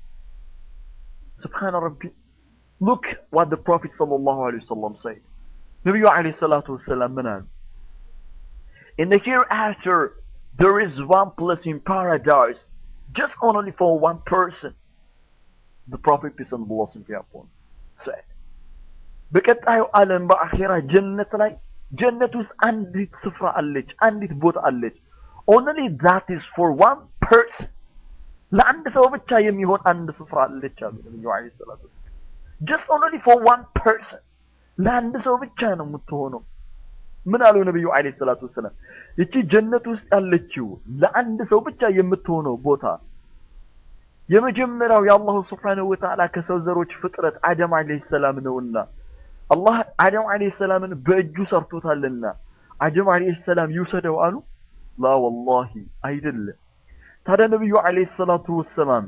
سبحان ربي look what the prophet sallallahu alaihi wasallam said ነቢዩ ዓለይሂ ሰላቱ ወሰላም ምን አሉ in the hereafter there is one place in paradise just only for one person the prophet peace and blessing be upon said በቀጣዩ ዓለም በአኼራ ጀነት ላይ ጀነት ውስጥ አንዲት ስፍራ አለች አንዲት ቦታ አለች only that is for one person ለአንድ ሰው ብቻ የሚሆን አንድ ስፍራ አለች አሉ ነብዩ አለይሂ ሰላቱ just only for one person ለአንድ ሰው ብቻ ነው የምትሆነው ምን አሉ ነብዩ አለይሂ ሰላቱ ወሰላም እቺ ጀነት ውስጥ ያለችው ለአንድ ሰው ብቻ የምትሆነው ቦታ የመጀመሪያው የአላሁ ስብሓነሁ ወተዓላ ከሰው ዘሮች ፍጥረት አደም አለይሂ ሰላም ነውና አላህ አደም አለይሂ ሰላምን በእጁ ሰርቶታልና አደም አለይሂ ሰላም ይውሰደው አሉ ላ ወላሂ አይደለም ታዲያ ነብዩ አለይሂ ሰላቱ ወሰላም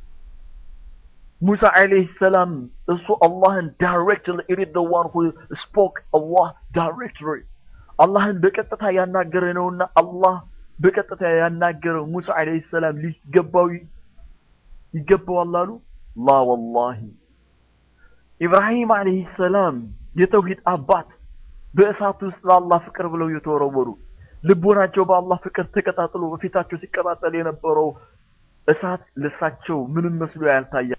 ሙሳ አለይሂ ሰላም እሱ አላህን ዳይሬክትሊ ኢት ኢዝ ዘ ዋን ሁ ስፖክ አላህ ዳይሬክትሊ አላህን በቀጥታ ያናገረ ነውና አላህ በቀጥታ ያናገረው ሙሳ አለይሂ ሰላም ሊገባው ይገባዋል አሉ ላ ወላሂ ኢብራሂም አለይሂ ሰላም የተውሂድ አባት በእሳት ውስጥ ለአላህ ፍቅር ብለው የተወረወሩ ልቦናቸው በአላህ ፍቅር ተቀጣጥሎ በፊታቸው ሲቀጣጠል የነበረው እሳት ለሳቸው ምንም መስሎ ያልታያ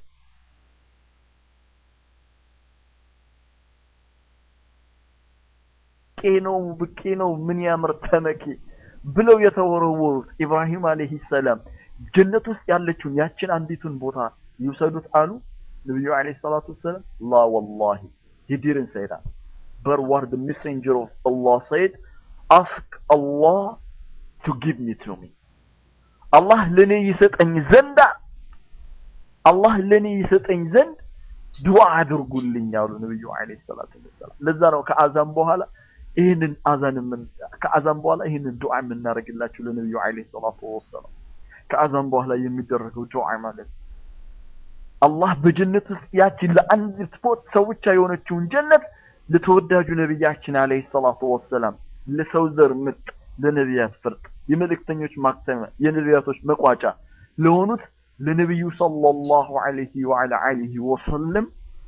ብቄ ነው ብቄ ነው ምን ያምር ተመኬ ብለው የተወረወሩት ኢብራሂም አለይሂ ሰላም ጀነት ውስጥ ያለችውን ያችን አንዲቱን ቦታ ይውሰዱት አሉ ነብዩ አለይሂ ሰላቱ ወሰላም ላ ወላሂ he didn't say that but what the messenger of Allah said ask Allah to give me to me አላህ ለኔ ይሰጠኝ ዘንዳ አላህ ለኔ ይሰጠኝ ዘንድ ዱዓ አድርጉልኝ አሉ ነብዩ አለይሂ ሰላቱ ወሰላም ለዛ ነው ከአዛን በኋላ ይህንን አዛን ምን ከአዛን በኋላ ይህንን ዱዓ የምናደርግላችሁ ለነብዩ አለይሂ ሰላቱ ወሰላም ከአዛን በኋላ የሚደረገው ዱዓ ማለት አላህ በጀነት ውስጥ ያችን ለአንዲት ቦት ሰው ብቻ የሆነችውን ጀነት ለተወዳጁ ነቢያችን አለይሂ ሰላቱ ወሰላም ለሰው ዘር ምርጥ ለነቢያት ፍርጥ የመልእክተኞች ማክተመ የነቢያቶች መቋጫ ለሆኑት ለነቢዩ ሰለላሁ ዐለይሂ ወዐላ አሊሂ ወሰለም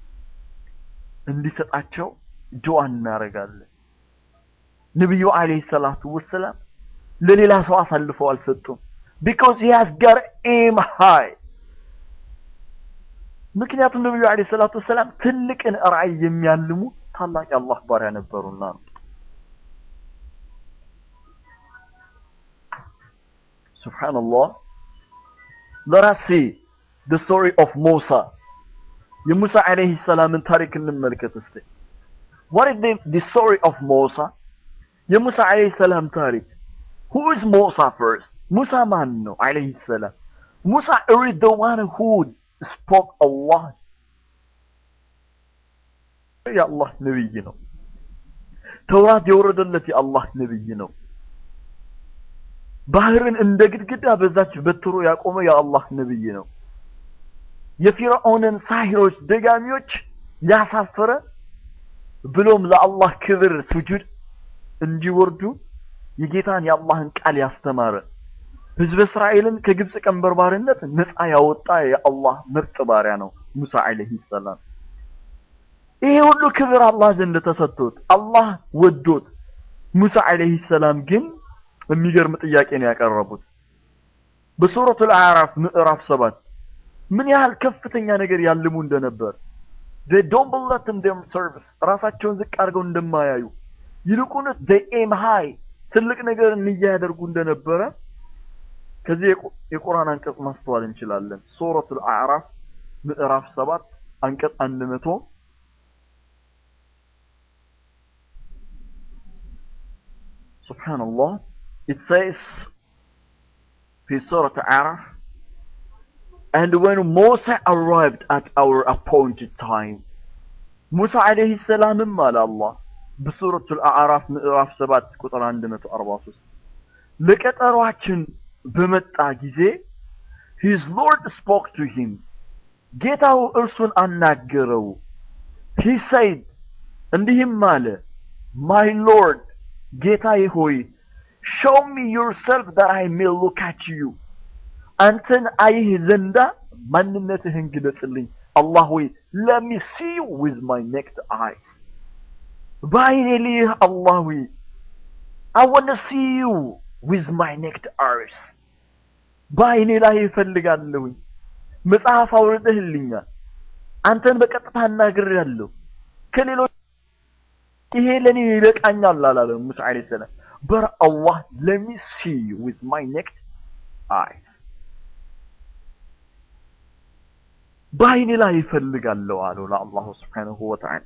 እንዲሰጣቸው ዱዓ እናደርጋለን። ነቢዩ አለይሂ ሰላቱ ወሰላም ለሌላ ሰው አሳልፈው አልሰጡም። because he has got aim high ምክንያቱም ነቢዩ አለይሂ ሰላቱ ወሰላም ትልቅን ራዕይ የሚያልሙ ታላቅ የአላህ ባሪያ ነበሩና ነው። ሱብሃንአላህ let us see the story of Musa የሙሳ አለይሂ ሰላምን ታሪክ እንመልከት እስቲ what is the, the story of Musa የሙሳ አለይሂ ሰላም ታሪክ who is Musa first ሙሳ ማን ነው አለይሂ ሰላም ሙሳ is the one who spoke Allah የአላህ ነብይ ነው ተውራት የወረደለት የአላህ ነብይ ነው ባህርን እንደ ግድግዳ በዛች በትሮ ያቆመ የአላህ ነብይ ነው የፊርዖንን ሳሂሮች ደጋሚዎች ያሳፈረ ብሎም ለአላህ ክብር ስጁድ እንዲወርዱ የጌታን የአላህን ቃል ያስተማረ ህዝበ እስራኤልን ከግብፅ ቀንበር ባርነት ነፃ ያወጣ የአላህ ምርጥ ባሪያ ነው ሙሳ አለይሂ ሰላም። ይሄ ሁሉ ክብር አላህ ዘንድ ተሰጥቶት አላህ ወዶት ሙሳ አለይሂ ሰላም ግን የሚገርም ጥያቄ ነው ያቀረቡት። በሱረቱል አዕራፍ ምዕራፍ ሰባት ምን ያህል ከፍተኛ ነገር ያልሙ እንደነበር they don't believe in their service ራሳቸውን ዝቅ አድርገው እንደማያዩ ይልቁንስ they aim high ትልቅ ነገር እንያ ያደርጉ እንደነበረ ከዚህ የቁርአን አንቀጽ ማስተዋል እንችላለን። ሱረቱል አዕራፍ ምዕራፍ ሰባት አንቀጽ አንድ መቶ ሱብሃንአላህ it says في سورة አዕራፍ And when Musa arrived at our appointed time ሙሳ አለይሂ ሰላምም አለ አላህ በሱረቱል አዕራፍ ምዕራፍ 7 ቁጥር 143 ለቀጠሯችን በመጣ ጊዜ his lord spoke to him ጌታው እርሱን አናገረው he said እንዲህም አለ my lord ጌታዬ ሆይ show me yourself that I may look at you አንተን አይህ ዘንዳ ማንነትህን ግለጽልኝ አላህ ሆይ let me see you with my naked eyes በአይኔ ልይህ አላህ ሆይ I want to see you with my naked eyes በአይኔ ላይ እፈልጋለሁኝ መጽሐፍ አውርደህልኛል አንተን በቀጥታ እናግሬያለሁ ከሌሎች ይሄ ለኔ ይበቃኛል አላለም ሙሳ አለይሂ ሰላም but Allah let me see you with my naked eyes በአይኔ ላይ ይፈልጋለሁ አለው ለአላሁ ስብሓንሁ ወተዓላ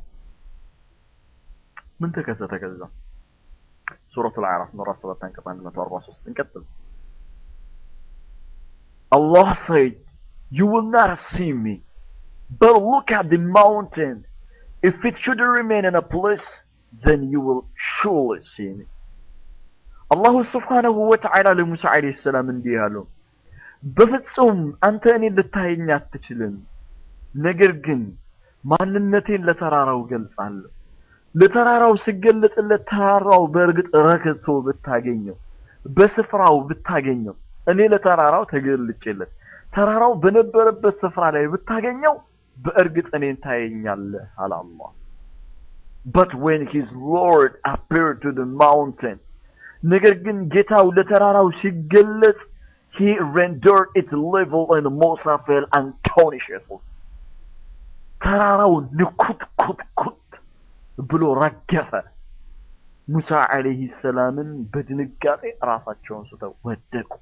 ምን ተከሰተ ከዛ ሱረቱ ልአዕራፍ ምዕራፍ 7 አንቀጽ 143 እንቀጥል Allah said you will not see me but look at the mountain if it should remain in a place then you will surely see me አላሁ ስብሓንሁ ወተዓላ ለሙሳ ዓለይሂ ሰላም እንዲህ አለው በፍጹም አንተ እኔን ልታየኝ አትችልም። ነገር ግን ማንነቴን ለተራራው ገልጻለሁ። ለተራራው ስገለጽለት ተራራው በእርግጥ ረክቶ ብታገኘው፣ በስፍራው ብታገኘው፣ እኔ ለተራራው ተገልጬለት ተራራው በነበረበት ስፍራ ላይ ብታገኘው በእርግጥ እኔን ታየኛለህ አለ አላህ። But when his Lord appeared to the mountain ነገር ግን ጌታው ለተራራው ሲገለጽ he rendered its level and Musa fell unconscious. ተራራው ንኩት ኩት ኩት ብሎ ረገፈ። ሙሳ አለይሂ ሰላምን በድንጋጤ ራሳቸውን ስተው ወደቁ።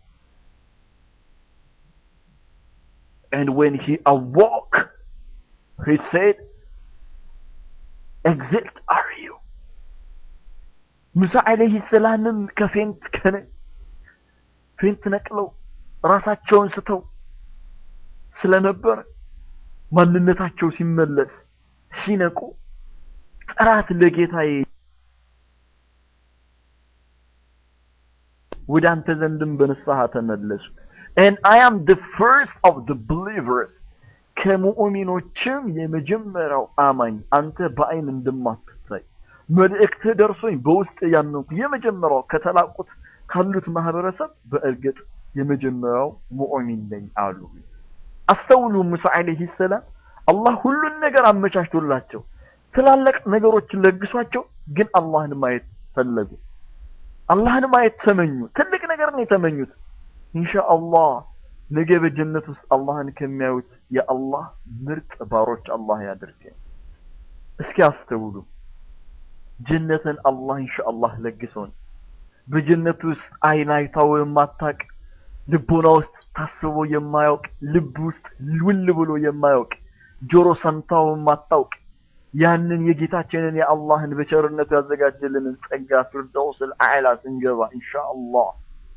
And when he awoke, he said, Exit are you? ሙሳ አለይሂ ሰላምም ከፌንት ከነ ፌንት ነቅለው ራሳቸውን ስተው ስለነበር ማንነታቸው ሲመለስ ሲነቁ ጥራት ለጌታዬ ወደ አንተ ዘንድም በንስሐ ተመለሱ and I am the first of the believers ከሙእሚኖችም የመጀመሪያው አማኝ አንተ በአይን እንደማትታይ መልእክት ደርሶኝ በውስጥ ያመንኩ የመጀመሪያው ከተላቁት ካሉት ማህበረሰብ በእርግጥ የመጀመሪያው ሙእሚን ነኝ አሉ። አስተውሉ ሙሳ አለይሂ ሰላም አላህ ሁሉን ነገር አመቻችቶላቸው ትላልቅ ነገሮችን ለግሷቸው፣ ግን አላህን ማየት ፈለጉ። አላህን ማየት ተመኙ። ትልቅ ነገር ነው የተመኙት። ኢንሻአላህ ነገ በጀነት ውስጥ አላህን ከሚያዩት የአላህ ምርጥ ባሮች አላህ ያድርገን። እስኪ አስተውሉ። ጀነትን አላህ ኢንሻአላህ ለግሶን በጀነት ውስጥ አይን አይታው የማታቅ ልቦና ውስጥ ታስቦ የማያውቅ ልብ ውስጥ ውል ብሎ የማያውቅ ጆሮ ሰምታው የማታውቅ ያንን የጌታችንን የአላህን በቸርነቱ ያዘጋጀልንን ጸጋ ፊርደውስል አዕላ ስንገባ ኢንሻአላህ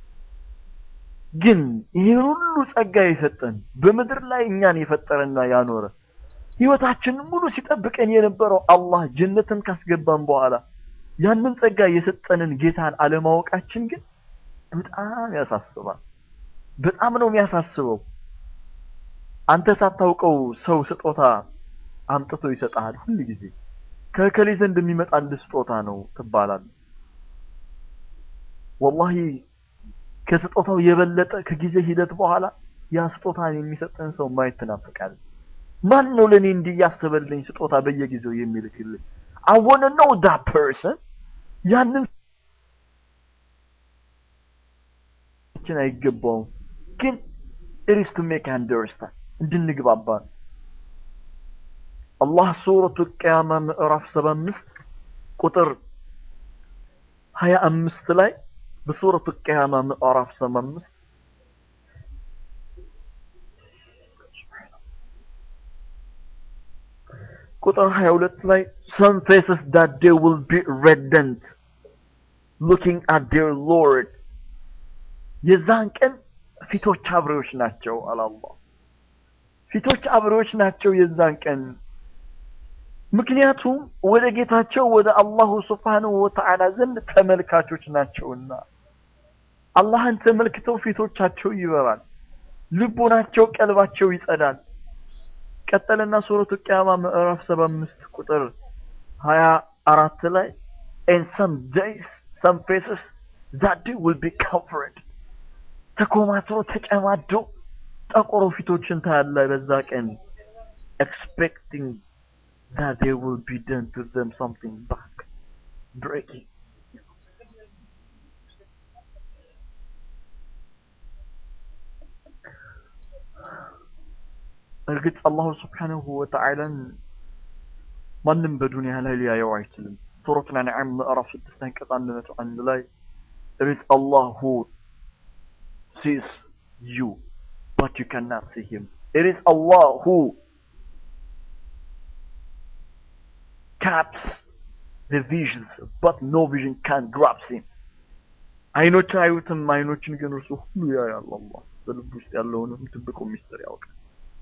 ግን ይህን ሁሉ ጸጋ የሰጠን በምድር ላይ እኛን የፈጠረና ያኖረ ህይወታችንን ሙሉ ሲጠብቀን የነበረው አላህ ጀነትን ካስገባን በኋላ ያንን ጸጋ የሰጠንን ጌታን አለማወቃችን ግን በጣም ያሳስባል። በጣም ነው የሚያሳስበው። አንተ ሳታውቀው ሰው ስጦታ አምጥቶ ይሰጣል። ሁል ጊዜ ከእከሌ ዘንድ የሚመጣልህ ስጦታ ነው ትባላለህ። ወላሂ ከስጦታው የበለጠ ከጊዜ ሂደት በኋላ ያ ስጦታን የሚሰጥን ሰው ማየት ትናፍቃለህ። ማን ነው ለኔ እንዲህ ያሰበልኝ ስጦታ በየጊዜው የሚልክልኝ? I want to know that person ያንን ችን አይገባውም፣ ግን it is to make understand እንድንግባባ ነው። አላህ ሱረቱ ቅያማ ምዕራፍ 75 ቁጥር 25 ላይ በሱረቱ ቅያማ ምዕራፍ 75 ቁጥር 22 ላይ some faces that they will be radiant looking at their Lord የዛን ቀን ፊቶች አብሬዎች ናቸው አለ አላህ ፊቶች አብሬዎች ናቸው የዛን ቀን ምክንያቱም ወደ ጌታቸው ወደ አላሁ ስብሓንሁ ወተዓላ ዘንድ ተመልካቾች ናቸውና አላህን ተመልክተው ፊቶቻቸው ይበራል ልቦናቸው ቀልባቸው ይጸዳል ቀጠለና ሱረቱ ቅያማ ምዕራፍ 75 ቁጥር 24 ላይ and some days some faces that day will be covered ተኮማትሮ ተጨማዶ ጠቆሮ ፊቶችን ታያለ በዛ ቀን expecting that there will be done to them something back breaking እርግጥ አላሁ ስብሓንሁ ወተዓላን ማንም በዱንያ ላይ ሊያየው አይችልም። ሱረቱል አንዓም ምዕራፍ ስድስት አንቀጽ አንድ መቶ አንድ ላይ It is Allah who sees you, but you cannot see him. It is Allah who caps the visions, but no vision can grasp him. አይኖች አዩትም፣ አይኖችን ግን እርሱ ሁሉ ያያል። አላህ በልብ ውስጥ ያለውንም ትብቁ ሚስጥር ያውቃል።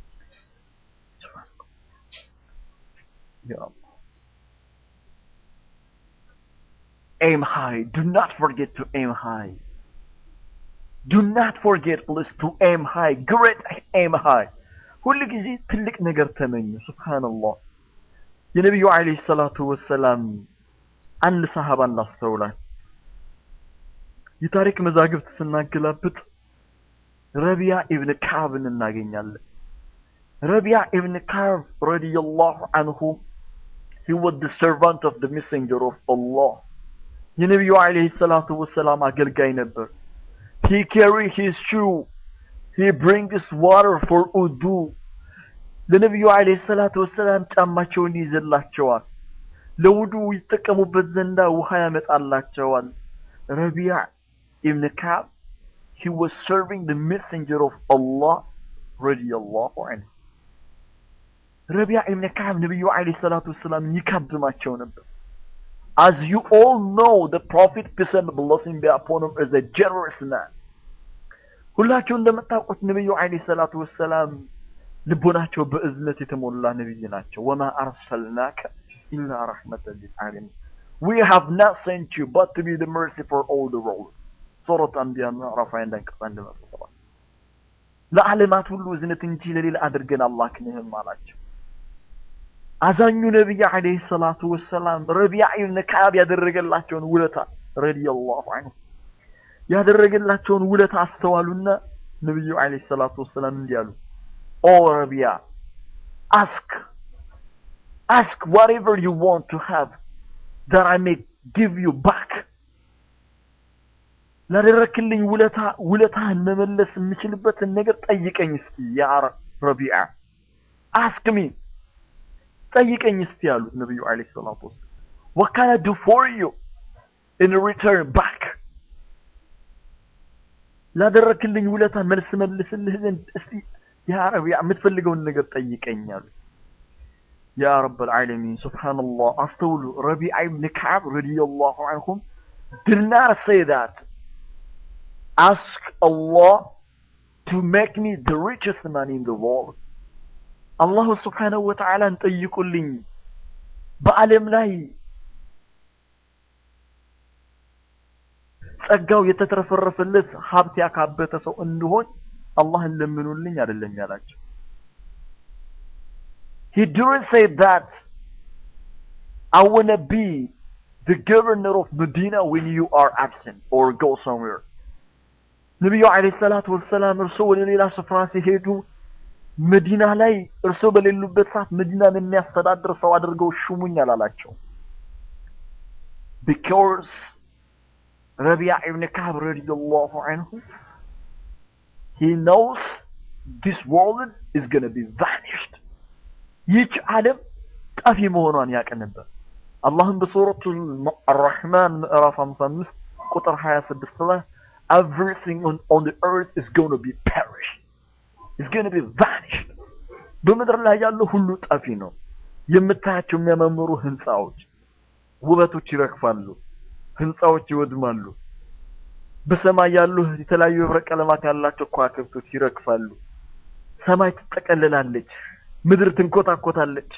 Ya Allah. Aim high. Do not forget to aim high. Do not forget, please, to aim high. Great aim high. ሁል ጊዜ ትልቅ ነገር ተመኙ። ሱብሃንአላህ። የነቢዩ ዓለይሂ ሰላቱ ወሰላም አንድ ሰሃባ እናስተውላል። የታሪክ መዛግብት ስናገላብጥ ረቢያ ኢብን ካዕብን እናገኛለን። ረቢያ ኢብን ካዕብ ረዲየላሁ አንሁ he was the servant of the messenger of Allah የነቢዩ ዓለይሂ ሰላቱ ወሰላም አገልጋይ ነበር he carry his shoe he brings water for ውዱ ለነቢዩ ዓለይሂ ሰላቱ ወሰላም ጫማቸውን ይዘላቸዋል ለውዱ ይጠቀሙበት ዘንዳ ውሃ ያመጣላቸዋል ረቢያ ኢብን ካዕብ he was serving the messenger of Allah ረዲየላሁ አንሁ ረቢያ ኢብን ካዕብ ነቢዩ ዓለይሂ ሰላቱ ወሰላምን ይካብማቸው ነበር As you all know, the Prophet, peace and blessing be upon him, is a generous man. ሁላችሁ እንደምታውቁት ነቢዩ ዓለይሂ ሰላቱ ወሰላም ልቦናቸው በእዝነት የተሞላ ነቢይ ናቸው። ወማ አርሰልናከ ኢላ ረሕመተን ሊልዓለሚን We have not sent you but to be the mercy for all the world. ሱረት አንቢያ ምዕራፍ 21 አንቀጽ 107 ለዓለማት ሁሉ እዝነት እንጂ ለሌላ አድርገን አላክንህም አላቸው። አዛኙ ነቢይ ዓለይሂ ሰላቱ ወሰላም ረቢዓ ኢብን ከዓብ ያደረገላቸውን ውለታ ረዲየላሁ ዐንሁ ያደረገላቸውን ውለታ አስተዋሉና ነቢዩ ዓለይሂ ሰላቱ ወሰላም እንዲህ አሉ፣ ኦ ረቢያ አስክ አስክ whatever you want to have that I may give you back ላደረክልኝ ውለታ ውለታህን መመለስ የምችልበትን ነገር ጠይቀኝ እስቲ ያ ረቢዓ አስክ ሚ ጠይቀኝ እስቲ ያሉት ነብዩ አለይሂ ሰላቱ ወሰለም what can I do for you in return back ላደረክልኝ ውለታ መልስ መልስልህ ዘንድ እስቲ ያ ረቢዓ የምትፈልገውን ነገር ጠይቀኝ አሉት ያ ረብል ዓለሚን ሱብሓነላህ አስተውሉ ረቢዓ ብን ከዓብ ረዲየላሁ አንሁም did not say that ask Allah to make me the richest man in the world አላሁ ስብሓነሁ ወተዓላን ጠይቁልኝ በዓለም ላይ ጸጋው የተትረፈረፈለት ሀብት ያካበተ ሰው እንድሆን አላህን ለምኑልኝ አይደለም ያላቸው He didn't say that I want to be the governor of Medina when you are absent or go somewhere. ነቢዩ ዓለይሂ ሰላቱ ወሰላም እርሶ ወደ ሌላ ስፍራ ሲሄዱ መዲና ላይ እርሶ በሌሉበት ሰዓት መዲናን የሚያስተዳድር ሰው አድርገው ሹሙኝ አላላቸው። Because ረቢዓ ኢብን ከዓብ ረዲየላሁ አንሁ he knows this world is going to be vanished. ይህች ዓለም ጠፊ መሆኗን ያውቅ ነበር። አላህም በሱረቱ አራሕማን ምዕራፍ 55 ቁጥር 26 ላይ everything on, on the earth is going to be perished. It's going to be vanished. በምድር ላይ ያለው ሁሉ ጠፊ ነው። የምታያቸው የሚያማምሩ ህንፃዎች፣ ውበቶች ይረግፋሉ፣ ህንፃዎች ይወድማሉ። በሰማይ ያሉ የተለያዩ ህብረ ቀለማት ያላቸው ከዋክብቶች ይረግፋሉ። ሰማይ ትጠቀልላለች፣ ምድር ትንኮታኮታለች።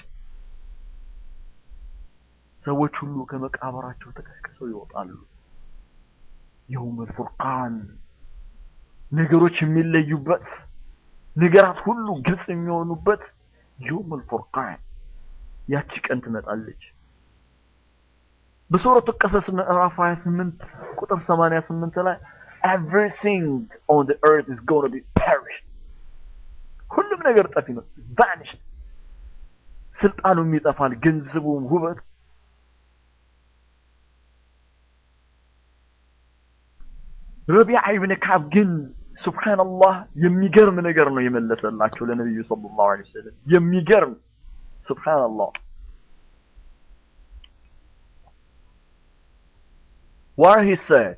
ሰዎች ሁሉ ከመቃብራቸው ተቀስቅሰው ይወጣሉ። የውመል ፉርቃን ነገሮች የሚለዩበት ነገራት ሁሉ ግልጽ የሚሆኑበት የውመል ፉርቃን ያቺ ቀን ትመጣለች። በሱረቱ ቀሰስ ምዕራፍ 28 ቁጥር 88 ላይ everything on the earth is going to be perished ሁሉም ነገር ጠፊ ነው vanished ስልጣኑም ይጠፋል ገንዘቡም ውበት ረቢዓ ኢብን ከዓብ ግን ሱብሃንአላህ የሚገርም ነገር ነው የመለሰላቸው ለነብዩ ሰለላሁ ዐለይሂ ወሰለም የሚገርም ሱብሃንአላህ where he said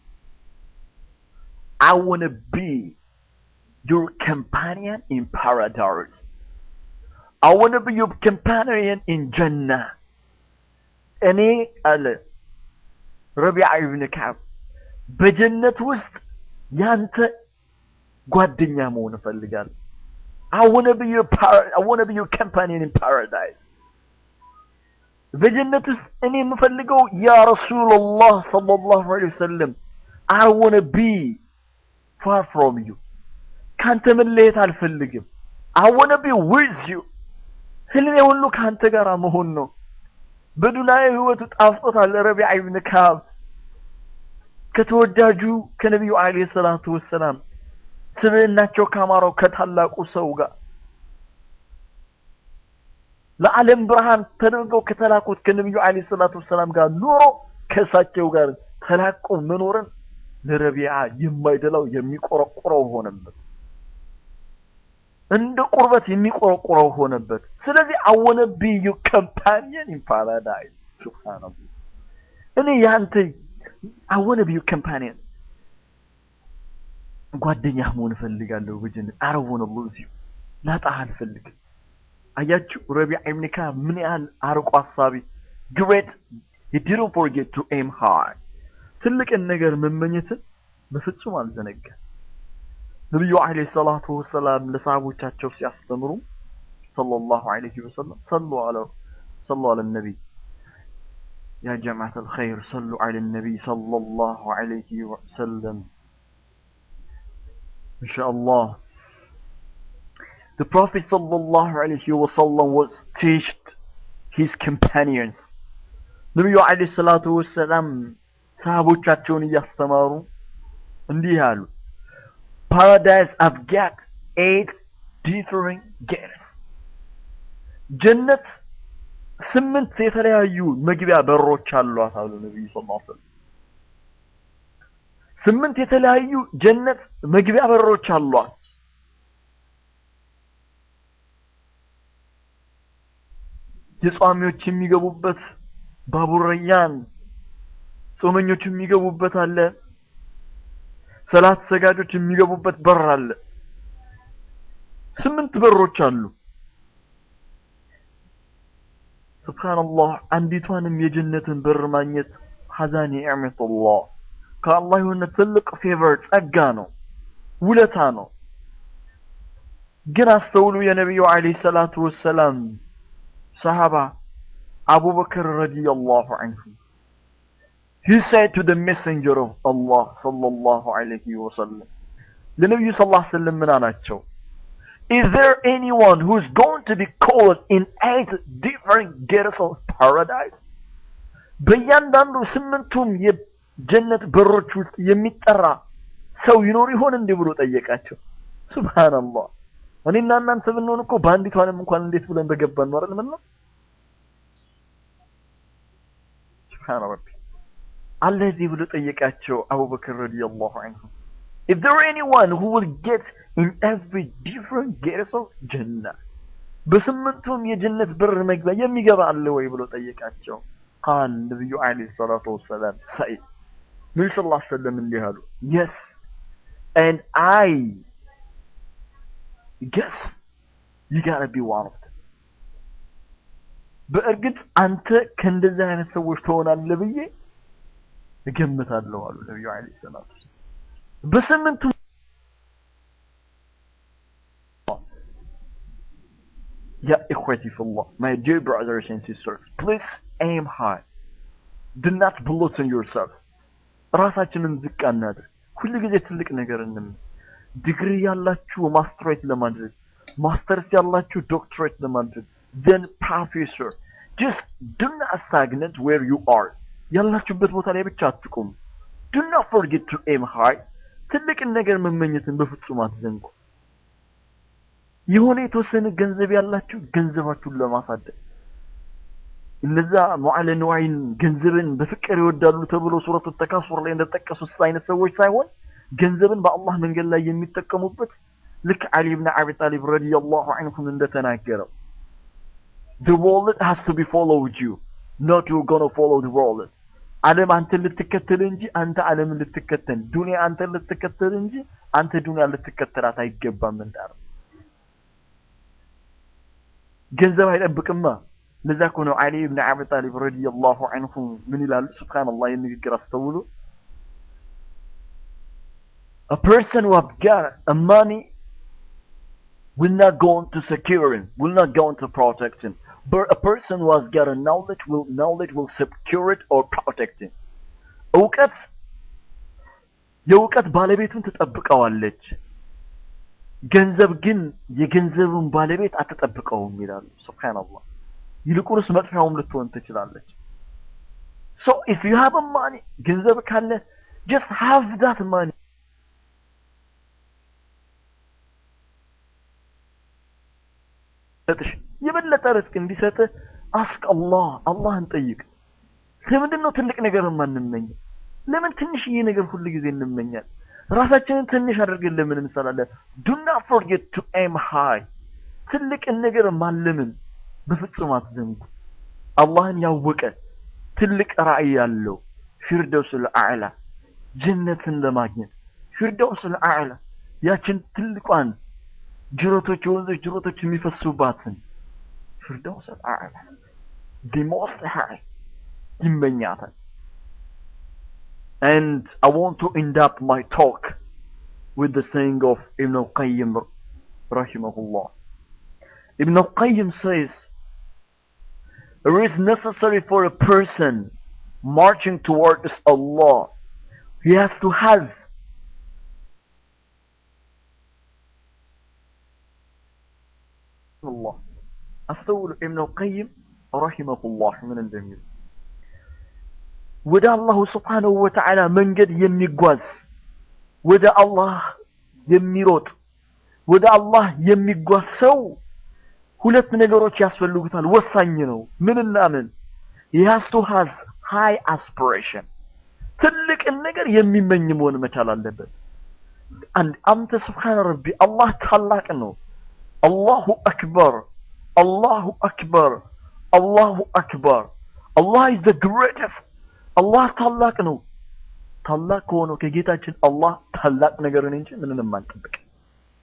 I want to be your companion in paradise I want to be your companion in Jannah እኔ አለ ረቢዓ ኢብን ከዓብ በጀነት ውስጥ ያንተ ጓደኛ መሆን እፈልጋለሁ። I want to be your par- I want to be your companion in paradise. በጀነት ውስጥ እኔ የምፈልገው ያ ረሱላላህ ሰለላሁ ዐለይሂ ወሰለም I want to be far from you. ካንተ መለየት አልፈልግም። I want to be with you. ህልሜ ሁሉ ካንተ ጋር መሆን ነው። በዱንያዊ ህይወቱ ጣፍጦታል ረቢዓ ኢብን ከዓብ ከተወዳጁ ከነቢዩ አለይሂ ሰላቱ ወሰላም ስብዕናቸው ካማረው ከታላቁ ሰው ጋር ለዓለም ብርሃን ተደርገው ከተላኩት ከነቢዩ አለይሂ ሰላቱ ወሰላም ጋር ኑሮ ከእሳቸው ጋር ተላቆ መኖርን ለረቢዓ የማይደላው የሚቆረቁረው ሆነበት። እንደ ቁርበት የሚቆረቁረው ሆነበት። ስለዚህ I wanna be your companion in paradise ሱብሃንአላህ እኔ ያንተ I wanna be your companion ጓደኛህ መሆን እፈልጋለሁ በጀነት I don't wanna lose you ላጣህ አልፈልግም አያችሁ ረቢዓ ኢብን ከዓብ ምን ያህል አርቆ ሀሳቢ great he didn't forget to aim high ትልቅን ነገር መመኘትን በፍጹም አልዘነጋም ነቢዩ አለይሂ ሰላቱ ወሰላም ለሰሃቦቻቸው ሲያስተምሩ ሰለላሁ ዐለይሂ ወሰለም ሰሉ አለ ሰሉ አለ ነቢይ يا جماعة الخير صلوا على النبي صلى الله عليه وسلم إن شاء الله The Prophet صلى الله عليه وسلم was teached his companions ነቢዩ عليه الصلاة والسلام ሰሃቦቻቸውን እያስተማሩ እንዲህ አሉ Paradise I've got eight different gates ጀነት ስምንት የተለያዩ መግቢያ በሮች አሏት አሉ ነብዩ ሰለላሁ ዐለይሂ ወሰለም። ስምንት የተለያዩ ጀነት መግቢያ በሮች አሏት። የጿሚዎች የሚገቡበት ባቡር ረያን፣ ጾመኞች የሚገቡበት አለ። ሰላት ሰጋጆች የሚገቡበት በር አለ። ስምንት በሮች አሉ። ሱብሃንአላህ አንዲቷንም የጀነትን በር ማግኘት ሐዛኒ ኒዕመቱላህ ከአላህ የሆነ ትልቅ ፌቨር ጸጋ ነው፣ ውለታ ነው። ግን አስተውሉ የነቢዩ ዓለይሂ ሰላቱ ወሰላም ሰሃባ አቡበክር ረዲየላሁ ዐንሁ he said to the messenger of Allah sallallahu alayhi wa sallam ለነቢዩ ሰለላሁ ዐለይሂ ወሰለም ምን አላቸው? Is there anyone who is going to be called in eight different gates of paradise? በእያንዳንዱ ስምንቱም የጀነት በሮች ውስጥ የሚጠራ ሰው ይኖር ይሆን እንዲህ ብሎ ጠየቃቸው። ሱብሃንአላህ እኔና እናንተ ብንሆን እኮ በአንዲቷንም እንኳን እንዴት ብለን በገባን ነው አይደል? ምን ነው ሱብሃን ረቢ አላህ እዚህ ብሎ ጠየቃቸው አቡበክር ረዲየላሁ ዐንሁ If there anyone who will get in every different gates of Jannah በስምንቱም የጀነት በር መግቢያ የሚገባ አለ ወይ ብሎ ጠየቃቸው። ቃል ነብዩ አለይሂ ሰላቱ ወሰላም ሳይ ነብዩ ሰለላሁ ዐለይሂ ወሰለም እንዲህ አሉ yes and I guess you gotta be one of them በእርግጥ አንተ ከእንደዚህ አይነት ሰዎች ትሆናለህ ብዬ እገምታለሁ አሉ ነብዩ አለይሂ ሰላቱ ወሰላም በስምንቱ Ya ikhwati fillah, my dear brothers and sisters, please aim high. Do not belittle yourself. ራሳችንን ዝቅ አናድርግ። ሁሉ ጊዜ ትልቅ ነገር እንምን ዲግሪ ያላችሁ ማስትሬት ለማድረግ ማስተርስ ያላችሁ ዶክትሬት ለማድረግ then professor just do not stagnate where you are ያላችሁበት ቦታ ላይ ብቻ አትቁሙ do not forget to aim high ትልቅን ነገር መመኘትን በፍጹም አትዘንጉ የሆነ የተወሰነ ገንዘብ ያላችሁ ገንዘባችሁን ለማሳደግ እነዛ ሙዓለ ንዋይን ገንዘብን በፍቅር ይወዳሉ ተብሎ ሱረቱ ተካሱር ላይ እንደተጠቀሱት አይነት ሰዎች ሳይሆን ገንዘብን በአላህ መንገድ ላይ የሚጠቀሙበት ልክ አሊ ብን አቢ ጣሊብ ረዲየላሁ ዐንሁም እንደተናገረው the world has to be followed you not you gonna follow the world ዓለም አንተን ልትከተል እንጂ አንተ ዓለምን ልትከተል ዱንያ አንተን ልትከተል እንጂ አንተ ዱንያ ልትከተላት አይገባም እንዳለ ገንዘብ አይጠብቅማ ለዛ እኮ ነው አሊ ብን አቢ ጣሊብ ረዲየላሁ ዐንሁ ምን ይላሉ ሱብሃንአላህ ይህን ንግግር አስተውሉ a person who have got a money will not go on to secure him will not go on to protect him but a person who has got a knowledge will knowledge will secure it or protect him እውቀት የእውቀት ባለቤቱን ትጠብቀዋለች ገንዘብ ግን የገንዘቡን ባለቤት አትጠብቀውም ይላሉ ሱብሃንአላህ ይልቁንስ መጥፊያውም ልትሆን ትችላለች so if you have a money ገንዘብ ካለ just have that money ሰጥሽ የበለጠ ርዝቅ እንዲሰጥ አስቅ አላህ አላህን ጠይቅ ለምንድን ነው ትልቅ ነገር የማንመኘው ለምን ትንሽዬ ነገር ሁሉ ጊዜ እንመኛለን ራሳችንን ትንሽ አድርገን ለምን እንሰራለን do not forget to aim high ትልቅን ነገር ማለምን በፍጹም አትዘንጉ አላህን ያወቀ ትልቅ ራዕይ ያለው ፊርደውስል አዕላ ጀነትን ለማግኘት ፊርደውስል አዕላ ያችን ትልቋን ጅረቶች የወንዞች ጅረቶች የሚፈሱባትን ፊርደውስል አዕላ the most high ይመኛታል and I want to end up my talk with the saying of Ibn al-Qayyim rahimahullah Ibn al-Qayyim says it is necessary for a person marching towards Allah he has to have الله أستول ابن القيم رحمه الله من الجميل ወደ አላሁ ስብሓንሁ ወተዓላ መንገድ የሚጓዝ ወደ አላህ የሚሮጥ ወደ አላህ የሚጓዝ ሰው ሁለት ነገሮች ያስፈልጉታል ወሳኝ ነው ምንና ምን he has to has high aspiration ትልቅን ነገር የሚመኝ መሆን መቻል አለበት አንድ አንተ ስብሓን ረቢ አላህ ታላቅ ነው አላሁ አክበር አላሁ አክበር አላሁ አክበር አላህ is the greatest አላህ ታላቅ ነው ታላቅ ከሆነው ከጌታችን አላህ ታላቅ ነገርን እንጂ ምንንም አንጠብቅ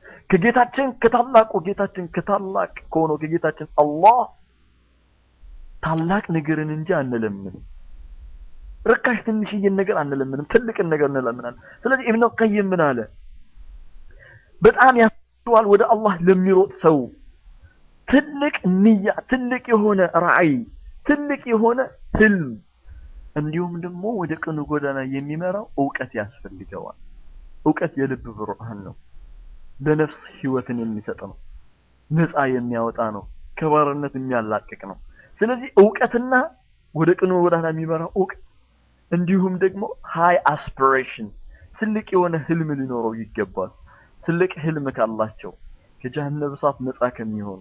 ከጌታችን ከታላቁ ጌታችን ከታላቅ ከሆነው ከጌታችን አላህ ታላቅ ነገርን እንጂ አንለምንም። ርካሽ ትንሽዬን ነገር አንለምንም፣ ትልቅን ነገር እንለምናለን። ስለዚህ ኢብኑ ቀይም ምን አለ? በጣም ያስተዋል ወደ አላህ ለሚሮጥ ሰው ትልቅ ንያ፣ ትልቅ የሆነ ራዕይ፣ ትልቅ የሆነ ህልም እንዲሁም ደግሞ ወደ ቅኑ ጎዳና የሚመራው እውቀት ያስፈልገዋል። እውቀት የልብ ብርሃን ነው። ለነፍስ ህይወትን የሚሰጥ ነው። ነፃ የሚያወጣ ነው። ከባርነት የሚያላቅቅ ነው። ስለዚህ እውቀትና ወደ ቅኑ ጎዳና የሚመራው እውቀት እንዲሁም ደግሞ ሃይ አስፒሬሽን ትልቅ የሆነ ህልም ሊኖረው ይገባል። ትልቅ ህልም ካላቸው ከጀሃነም እሳት ነፃ ከሚሆኑ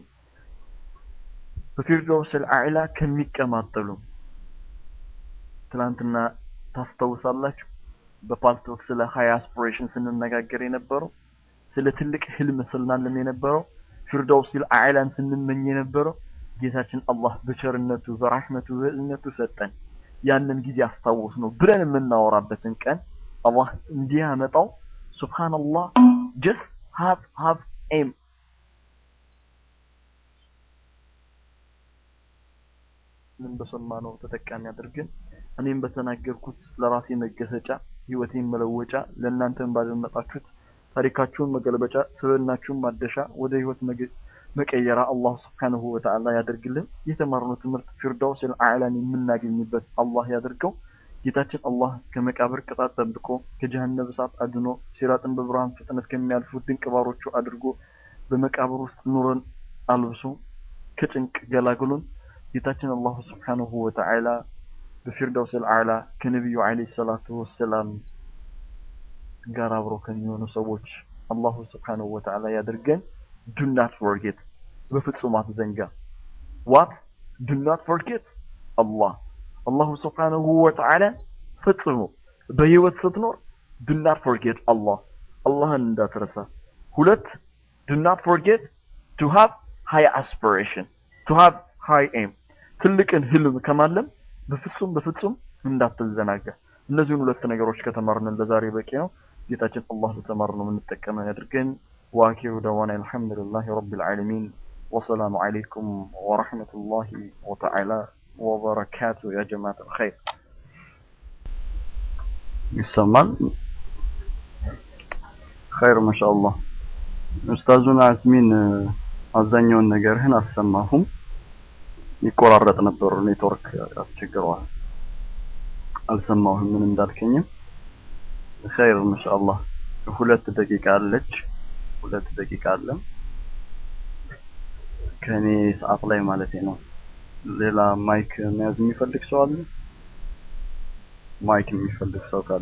በፊርደውስል አዕላ ከሚቀማጠሉ ትናንትና ታስታውሳላችሁ በፓልቶክ ስለ ሃይ አስፒሬሽን ስንነጋገር የነበረው ስለ ትልቅ ህልም ስናለም የነበረው ፊርደውሲል አዕላን ስንመኝ የነበረው ጌታችን አላህ በቸርነቱ በራህመቱ በእዝነቱ ሰጠን። ያንን ጊዜ አስታውስ ነው ብለን የምናወራበትን ቀን አላህ እንዲያመጣው ሱብሃንአላህ ጀስት ሃቭ ሃቭ ኤም ምን በሰማነው ተጠቃሚ አድርገን እኔም በተናገርኩት ለራሴ መገሰጫ ህይወቴን መለወጫ ለእናንተም ባደመጣችሁት ታሪካችሁን መገልበጫ ስብዕናችሁን ማደሻ ወደ ህይወት መቀየራ አላህ ስብሓንሁ ወተዓላ ያደርግልን። የተማርነው ትምህርት ፊርዳውስል አዕላን የምናገኝበት አላህ ያደርገው። ጌታችን አላህ ከመቃብር ቅጣት ጠብቆ ከጀሃነም እሳት አድኖ ሲራጥን በብርሃን ፍጥነት ከሚያልፉ ድንቅ ባሮቹ አድርጎ በመቃብር ውስጥ ኑረን አልብሶ ከጭንቅ ገላግሎን ጌታችን አላሁ ስብሓንሁ ወተዓላ በፊርዳውስል አዕላ ከነቢዩ ዓለይሂ ሰላቱ ወሰላም ጋር አብሮ ከሚሆኑ ሰዎች አላሁ ስብሓንሁ ወተዓላ ያድርገን። ዱ ናት ፎርጌት በፍጹም አትዘንጋ። ዋት ዱ ናት ፎርጌት አላህ አላሁ ስብሓንሁ ወተዓላ ፈጽሞ በህይወት ስትኖር ዱ ናት ፎርጌት አላህ አላህን እንዳትረሳ። ሁለት ዱ ናት ፎርጌት ቱ ሃቭ ሃይ አስፒሬሽን ቱ ሃቭ ሃይ ኤም ትልቅን ህልም ከማለም በፍጹም በፍጹም እንዳትዘናጋ። እነዚህን ሁለት ነገሮች ከተማርንን ለዛሬ በቂ ነው። ጌታችን አላህ በተማርነው የምንጠቀመው ያድርገን። واخر دعوانا الحمد لله رب العالمين والسلام عليكم ورحمة الله وتعالى وبركاته يا جماعة الخير ይሰማል ኸይር ማሻአላህ ኡስታዙን አስሚን አብዛኛውን ነገርህን አልሰማሁም ይቆራረጥ ነበር ኔትወርክ አስቸግረዋል አልሰማሁም ምን እንዳልከኝም ኸይር ማሻአላህ ሁለት ደቂቃ አለች ሁለት ደቂቃ አለ ከኔ ሰዓት ላይ ማለት ነው። ሌላ ማይክ መያዝ የሚፈልግ ሰው አለ? ማይክ የሚፈልግ ሰው ካለ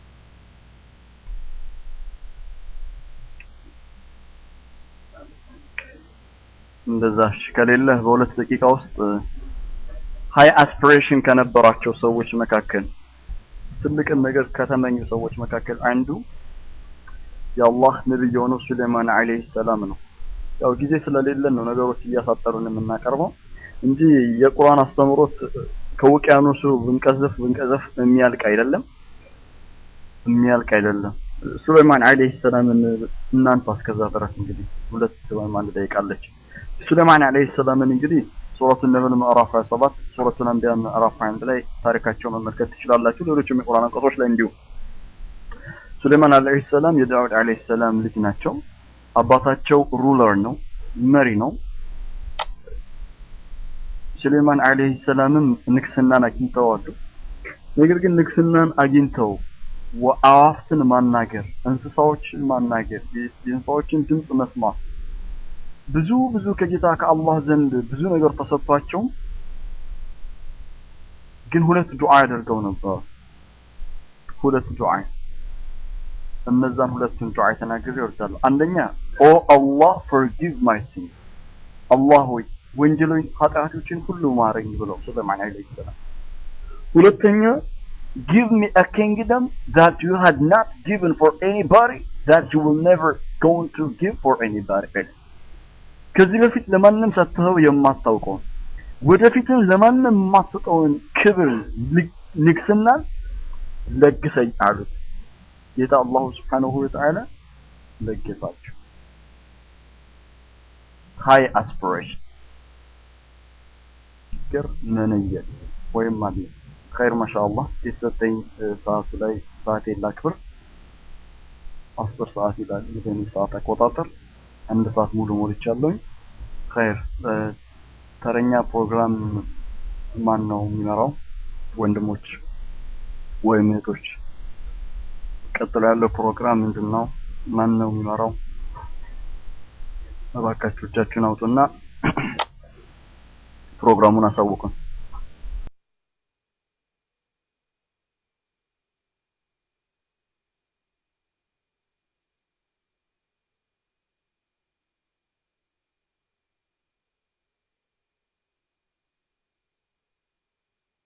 እንደዛ እሺ። ከሌለ በሁለት ደቂቃ ውስጥ ሃይ አስፒሬሽን ከነበራቸው ሰዎች መካከል ትልቅን ነገር ከተመኙ ሰዎች መካከል አንዱ የአላህ ነብይ የሆነው ሱሌማን አለይሂ ሰላም ነው። ያው ጊዜ ስለሌለን ነው ነገሮች እያሳጠሩን የምናቀርበው እንጂ የቁርአን አስተምሮት ከውቅያኖሱ ብንቀዘፍ ብንቀዘፍ የሚያልቅ አይደለም የሚያልቅ አይደለም። ሱሌማን አለይሂ ሰላምን እናንሳ እስከዛ ድረስ እንግዲህ ሁለት ወይም አንድ ደቂቃ አለች። ሱሌማን አለይሂ ሰላምን እንግዲህ ሱረቱ ነብል ምዕራፍ 27 ሱረቱል አንቢያ ምዕራፍ 21 ላይ ታሪካቸው መመልከት ትችላላችሁ። ሌሎችም የቁርአን አንቀጾች ላይ እንዲሁ ሱሌማን አለይሂ ሰላም የዳውድ አለይሂ ሰላም ልጅ ናቸው። አባታቸው ሩለር ነው፣ መሪ ነው። ሱሌማን አለይሂ ሰላምም ንግስናን አግኝተዋል። ነገር ግን ንግስናን አግኝተው አዋፍትን ማናገር፣ እንስሳዎችን ማናገር፣ የእንስሳዎችን ድምፅ መስማት ብዙ ብዙ ከጌታ ከአላህ ዘንድ ብዙ ነገር ተሰጥቷቸው ግን ሁለት ዱዓ ያደርገው ነበር። ሁለት ዱዓ እነዛን ሁለቱን ዱዓ ተናግሬ ይወርዳሉ። አንደኛ ኦ አላህ forgive my sins አላህ ሆይ ወንጀሎች ኃጢአቶችን ሁሉ ማረኝ ብለው ሱለይማን አለይሂ ሰላም። ሁለተኛ give me a kingdom that you had not given for anybody that you will never going to give for anybody else ከዚህ በፊት ለማንም ሰጥተው የማታውቀውን ወደፊትም ለማንም የማትሰጠውን ክብር ንግስናን ለግሰኝ አሉት። ጌታ አላሁ ስብሓነሁ ወተዓላ ለገሳቸው። ሃይ አስፒሬሽን ዚክር መንየት ወይም አለ ኸይር ማሻአላህ የተሰጠኝ ሰዓቱ ላይ ሰዓቴን ላክብር። አስር ሰዓት ይላል የኔ ሰዓት አቆጣጠር። አንድ ሰዓት ሙሉ ሞልቻለሁኝ። ኸይር ተረኛ ፕሮግራም ማን ነው የሚመራው? ወንድሞች ወይም እህቶች፣ ቀጥሎ ያለው ፕሮግራም ምንድን ነው? ማን ነው የሚመራው? እባካችሁ እጃችሁን አውጡና ፕሮግራሙን አሳውቁን።